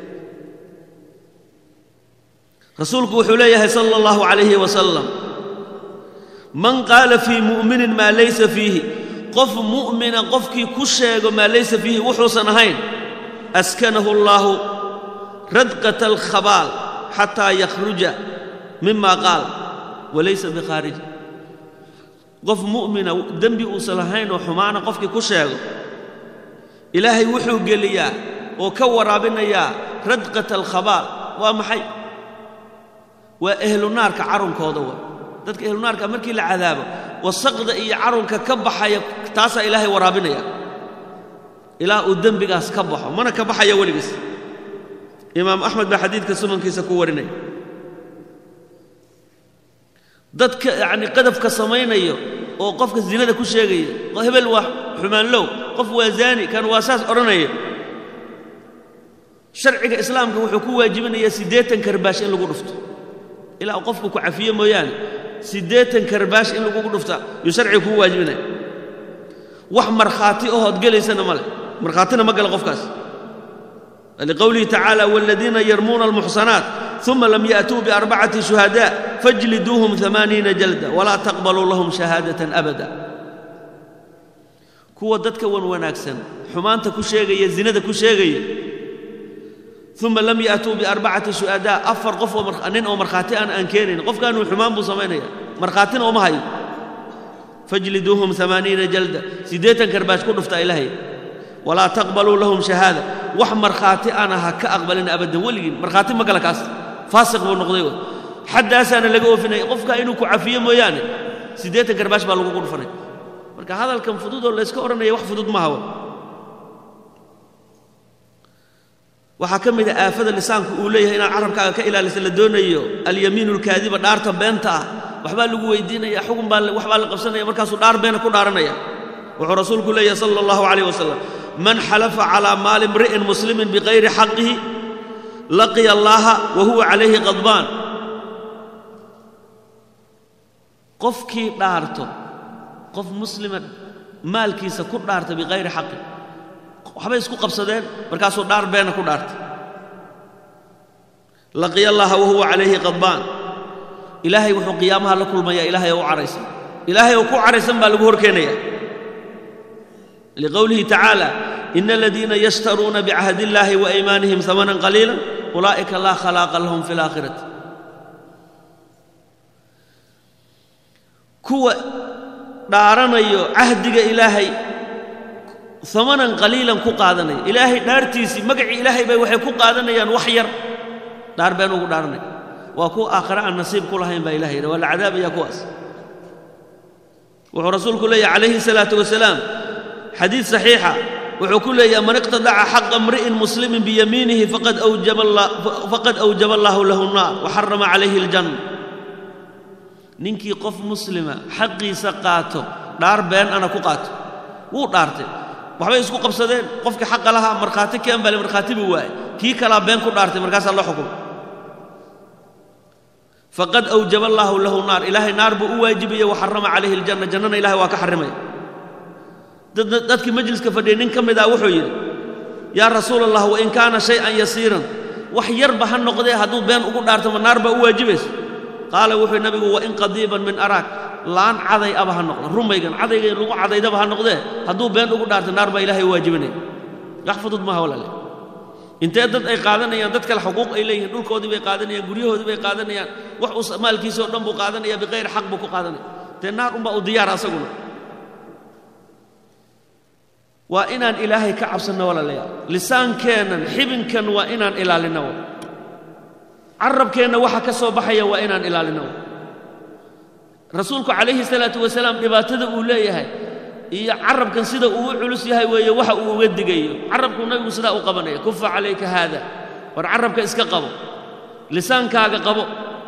rasuulku wuxuu leeyahay sala allahu calayhi wasalam man qaala fii mu'minin maa laysa fiihi qof mu'mina qofkii ku sheego maa laysa fiihi wuxuusan ahayn askanahu allaahu radqata alkhabaal xataa yakhruja mima qaal walaysa bikhaarij qof mu'mina dembi uusan lahayn oo xumaana qofkii ku sheego ilaahay wuxuu geliyaa oo ka waraabinayaa radqata alkhabaal waa maxay waa ehlunaarka carunkooda wa dadka ehlunaarka markii la cadaabo wasaqda iyo carunka ka baxaya taasaa ilaahay waraabinaya ilaa uu dembigaas ka baxo mana ka baxaya weligiis imaam axmed baa xadiidka sunankiisa ku warinaya dadka yacni qadafka samaynayo oo qofka zinada ku sheegaya hebel waa xumaanlow qof waa zaani kan waa saas odhanaya sharciga islaamka wuxuu ku waajibinayaa siddeetan karbaash in lagu dhufto ilaa uu qofku ku cafiyo mooyaane siddeetan karbaash in lagugu dhufta yuu sharciga kuu waajibinaya wax markhaati ohood gelaysana ma leh markhaatina ma gala qofkaas liqowlihi tacaala waaladiina yarmuuna almuxsanaat uma lam ya'tuu biarbacati shuhadaa fajliduuhum amaaniina jalda walaa taqbaluu lahum shahaadatan abada kuwa dadka wan wanaagsan xumaanta ku sheegaya zinada ku sheegaya uma lam ya'tuu biarbacati shuhadaa afar qof nin oo markhaati aan aan keenayn qofkaanuu xumaan buu samaynaya markhaatina uma hayo fajliduuhum amaaniina jalda siddeetan karbaash ku dhufta ilaahay walaa taqbaluu lahum shahaada wax markhaati ana ha ka aqbalin abadan weligiin markhaati ma gala kaas faasiq buu noqday xaddaasaana laga oofinaya qofka inuu ku cafiyo mooyaane siddeetan karbaash baa lagugu dhufanay marka hadalkan fudud oo layska odhanaya wax fudud maaha waxaa ka mid a aafada lisaanku uu leeyahay inaad carabkaaga ka ilaalisa la doonayo alyamiinu alkaadiba dhaarta beenta ah waxbaa lagu weydiinaya xugun baa waxbaa la qabsanaya markaasuu dhaar beena ku dhaaranaya wuxuu rasuulku leeyahay sala allahu calayh wasalam man xalafa calaa maali imri'in muslimin bikayri xaqihi laqiya allaaha wa huwa calayhi qadbaan qofkii dhaarto qof muslima maalkiisa ku dhaarta bikayri xaqi waxbay isku qabsadeen markaasuu dhaar beena ku dhaartay laqiya allaaha wa huwa calayhi qadbaan ilaahay wuxuu qiyaamaha la kulmayaa ilaahay oo u caraysan ilaahay oo ku caraysan baa lagu horkeenaya liqowlihi tacaala ina aladiina yashtaruuna bicahdi illaahi wa aymaanihim hamanan qaliila ulaa'ika laa khalaaqa lahum fi laakhirati kuwa dhaaranayo cahdiga ilaahay amanan qaliilan ku qaadanaya ilaahay dhaartiisii magacii ilaahay bay waxay ku qaadanayaan wax yar dhaar been ugu dhaaranaya waa kuwa aakhare aan nasiib ku lahayn baa ilahay yidha waa la cadaabaya kuwaas wuxuu rasuulku leeyahy calayhi salaatu wasalaam xadiid saxiixa wuxuu ku leeyahay man iqtadaca xaqa mri'in muslimin biyamiinihi faqad awjaba allaahu lahu nnaar wa xarama calayhi aljanna ninkii qof muslima xaqiisa qaato dhaar been ana ku qaato wuu dhaartay waxbay isku qabsadeen qofkii xaqa lahaa markhaati keen bale markhaati buu waayey kii kalaa been ku dhaartay markaasaa loo xukumay faqad awjaba allaahu lahu naar ilaahay naar buu u waajibiyey wa xarama calayhi aljanna jannana ilahay waa ka xarrimaya dadkii majliska fadhiyay nin ka mid ah wuxuu yidhi yaa rasuula allah wain kaana shay-an yasiiran wax yarba ha noqdee hadduu been ugu dhaartama naar baa u waajibaysa qaala wuxuu nabigu wain qadiiban min araag laan caday aba ha noqdo rumaygan cadayga lagu cadaydaba ha noqdee hadduu been ugu dhaarta naar baa ilahay u waajibinaya wax fudud maaha walaale intee dad ay qaadanayaan dad kale xuquuq ay leeyihiin dhulkoodii bay qaadanayaan guryahoodii bay qaadanayaan wax uu maalkiisao dhan buu qaadanaya biqayri xaq buu ku qaadanaya dee naar unbaa u diyaara asaguna waa inaan ilaahay ka cabsanno walaalayaal lisaankeennan xibinkan waa inaan ilaalinno carabkeenna waxa ka soo baxaya waa inaan ilaalinno rasuulku calayhi salaatu wasalaam dhibaatada uu leeyahay iyo carabkan sida uu u culus yahay weeye waxa uu uga digayo carabkuu nabigu sidaa u qabanaya kufa calayka haada war carabka iska qabo lisaankaaga qabo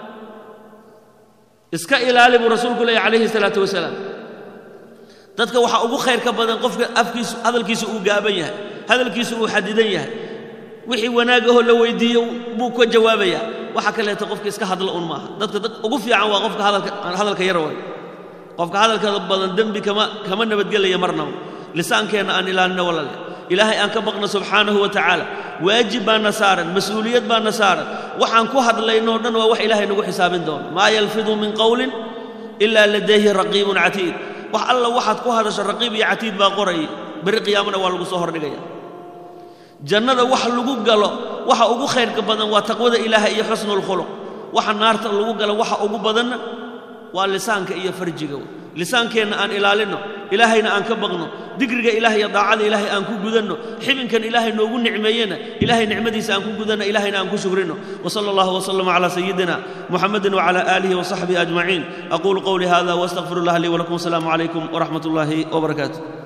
iska ilaali buu rasuulku leeyahy calayhi salaatu wasalaam dadka waxaa ugu khayrka badan qofka afkiisu hadalkiisu uu gaaban yahay hadalkiisu uu xadidan yahay wixii wanaagahoo la weydiiyo buu ka jawaabayaa waxa kaleeto qofka iska hadla un maaha dadka dad ugu fiican waa qofka hadalka yar way qofka hadalka badan dembi kama kama nabadgelaya marnaba lisaankeenna aan ilaalino walaale ilaahay aan ka baqno subxaanahu wa tacaala waajib baana saaran mas-uuliyad baana saaran waxaan ku hadlaynoo dhan waa wax ilaahay nagu xisaabin doono maa yalfidu min qowlin ilaa ladayhi raqiibun catiid wax alla waxaad ku hadasho raqiib iyo catiid baa qoraya berri qiyaamana waa lagu soo hordhigaya jannada wax lagu galo waxa ugu khayrka badan waa taqwada ilaahay iyo xusnulkhuluq waxa naarta lagu galo waxa ugu badanna waa lisaanka iyo farjiga lisaankeenna aan ilaalinno ilaahayna aan ka baqno dikriga ilaah iyo daacada ilaahay aan ku gudanno xibinkan ilaahay noogu nicmeeyena ilaahay nicmadiisa aan ku gudanno ilaahayna aan ku shukrino وصلى الله وسلم على سيدنا محمد وعلى آله وصحبه أجمعين أقول قولي هذا وأستغفر الله لي ولكم السلام عليكم ورحمة الله وبركاته